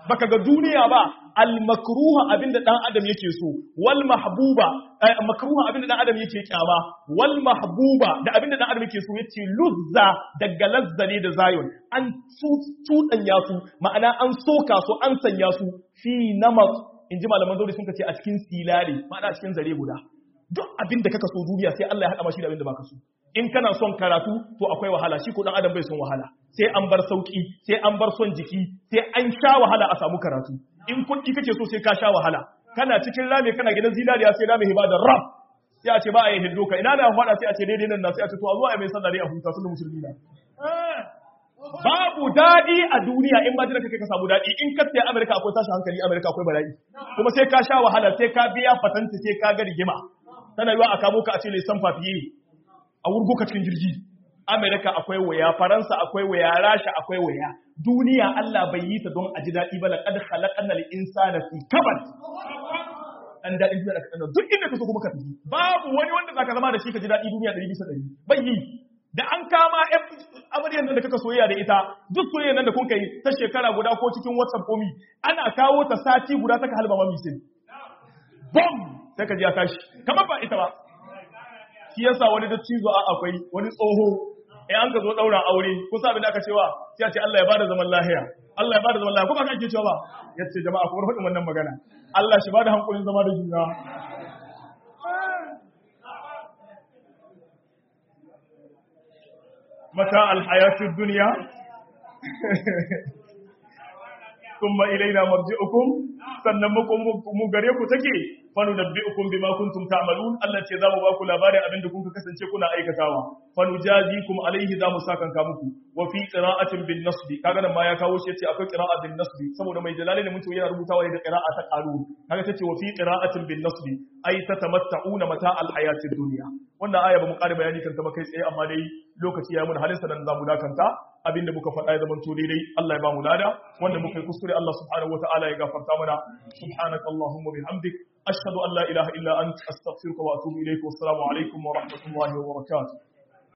baka ga duniya ba al makruha abinda dan adam yake so wal mahbuba makruha abinda dan adam yake kyama wal mahbuba da abinda dan adam yake so yace luzza daga lazza ne da zayon an tudanya su ma'ana an soka su an sanya su fi namat inji malaman zauri sun ce a cikin silali ma'ana a cikin zare guda duk abinda kaka so duniya sai Allah ya hada mashi da abinda baka so in kana son karatu to akwai wahala shi ko dan adam bai son wahala sai an bar sauki sai an bar son jiki sai an sha wahala a samu karatu in kuɗi kake so sai ka sha wahala kana cikin rami kana gidan zinariya sai rami hiba da rab sai a ce ba a yi hindu ka ina da faɗa sai a ce daidai nan na sai a ce to a zuwa a mai sallah dai a huta sun musulmi na babu daɗi a duniya in ba jira kake ka samu daɗi in ka tsaye Amerika akwai tashin hankali Amerika akwai bala'i kuma sai ka sha wahala sai ka biya fatanti sai ka ga rigima tana yiwa a kamo ka a ce lesan fafiye a wurgo ka cikin jirgi Amerika akwai waya Faransa akwai waya Rasha akwai waya duniya Allah bai yi ta don a ji daɗi ba laqad khalaqna al-insana fi kabad an daɗin duniya da kaɗan duk inda ka so kuma ka tafi babu wani wanda zaka zama da shi ka ji daɗi duniya ɗari bisa ɗari bai yi da an kama amaryar nan da kaka soyayya da ita duk soyayya nan da kun kai ta shekara guda ko cikin whatsapp komi ana kawo ta sati guda ta ka halba mami sai bom sai ka ji ya tashi kamar ba ita ba shi yasa wani da cizo a akwai wani tsoho eh an ka zo daura aure kun sa abin da aka cewa sai a ce Allah ya bada zaman lahiya Allah ya bada zaman lahiya kuma kake cewa ba yace jama'a ku faɗin wannan magana Allah shi bada hankulin zama da juna mata alhayatid dunya thumma ilaina marji'ukum sannan mu gare ku take fanu nabbi'ukum bima kuntum ta'malun Allah ce za mu ba ku labarin abin da kuka kasance kuna aikatawa fanu jazikum alaihi za mu sakan ka muku wa fi qira'atin bin nasbi kaga nan ma ya kawo shi yace akwai qira'a bin nasbi saboda mai jalali ne mutum yana rubutawa ne da qira'a ta qaru kaga tace wa fi qira'atin bin nasbi ay tatamatta'una mata al hayatid dunya wannan aya ba mu ƙara bayani kan ta ba kai tsaye amma dai lokaci ya mun halin sanan za mu dakanta abinda muka faɗa ya zamanto daidai Allah ya ba mu lada wanda muka yi kuskure Allah subhanahu wataala ya gafarta mana subhanakallahumma bihamdik ashhadu an la ilaha illa anta astaghfiruka wa atubu ilayk wa assalamu alaikum wa rahmatullahi wa barakatuh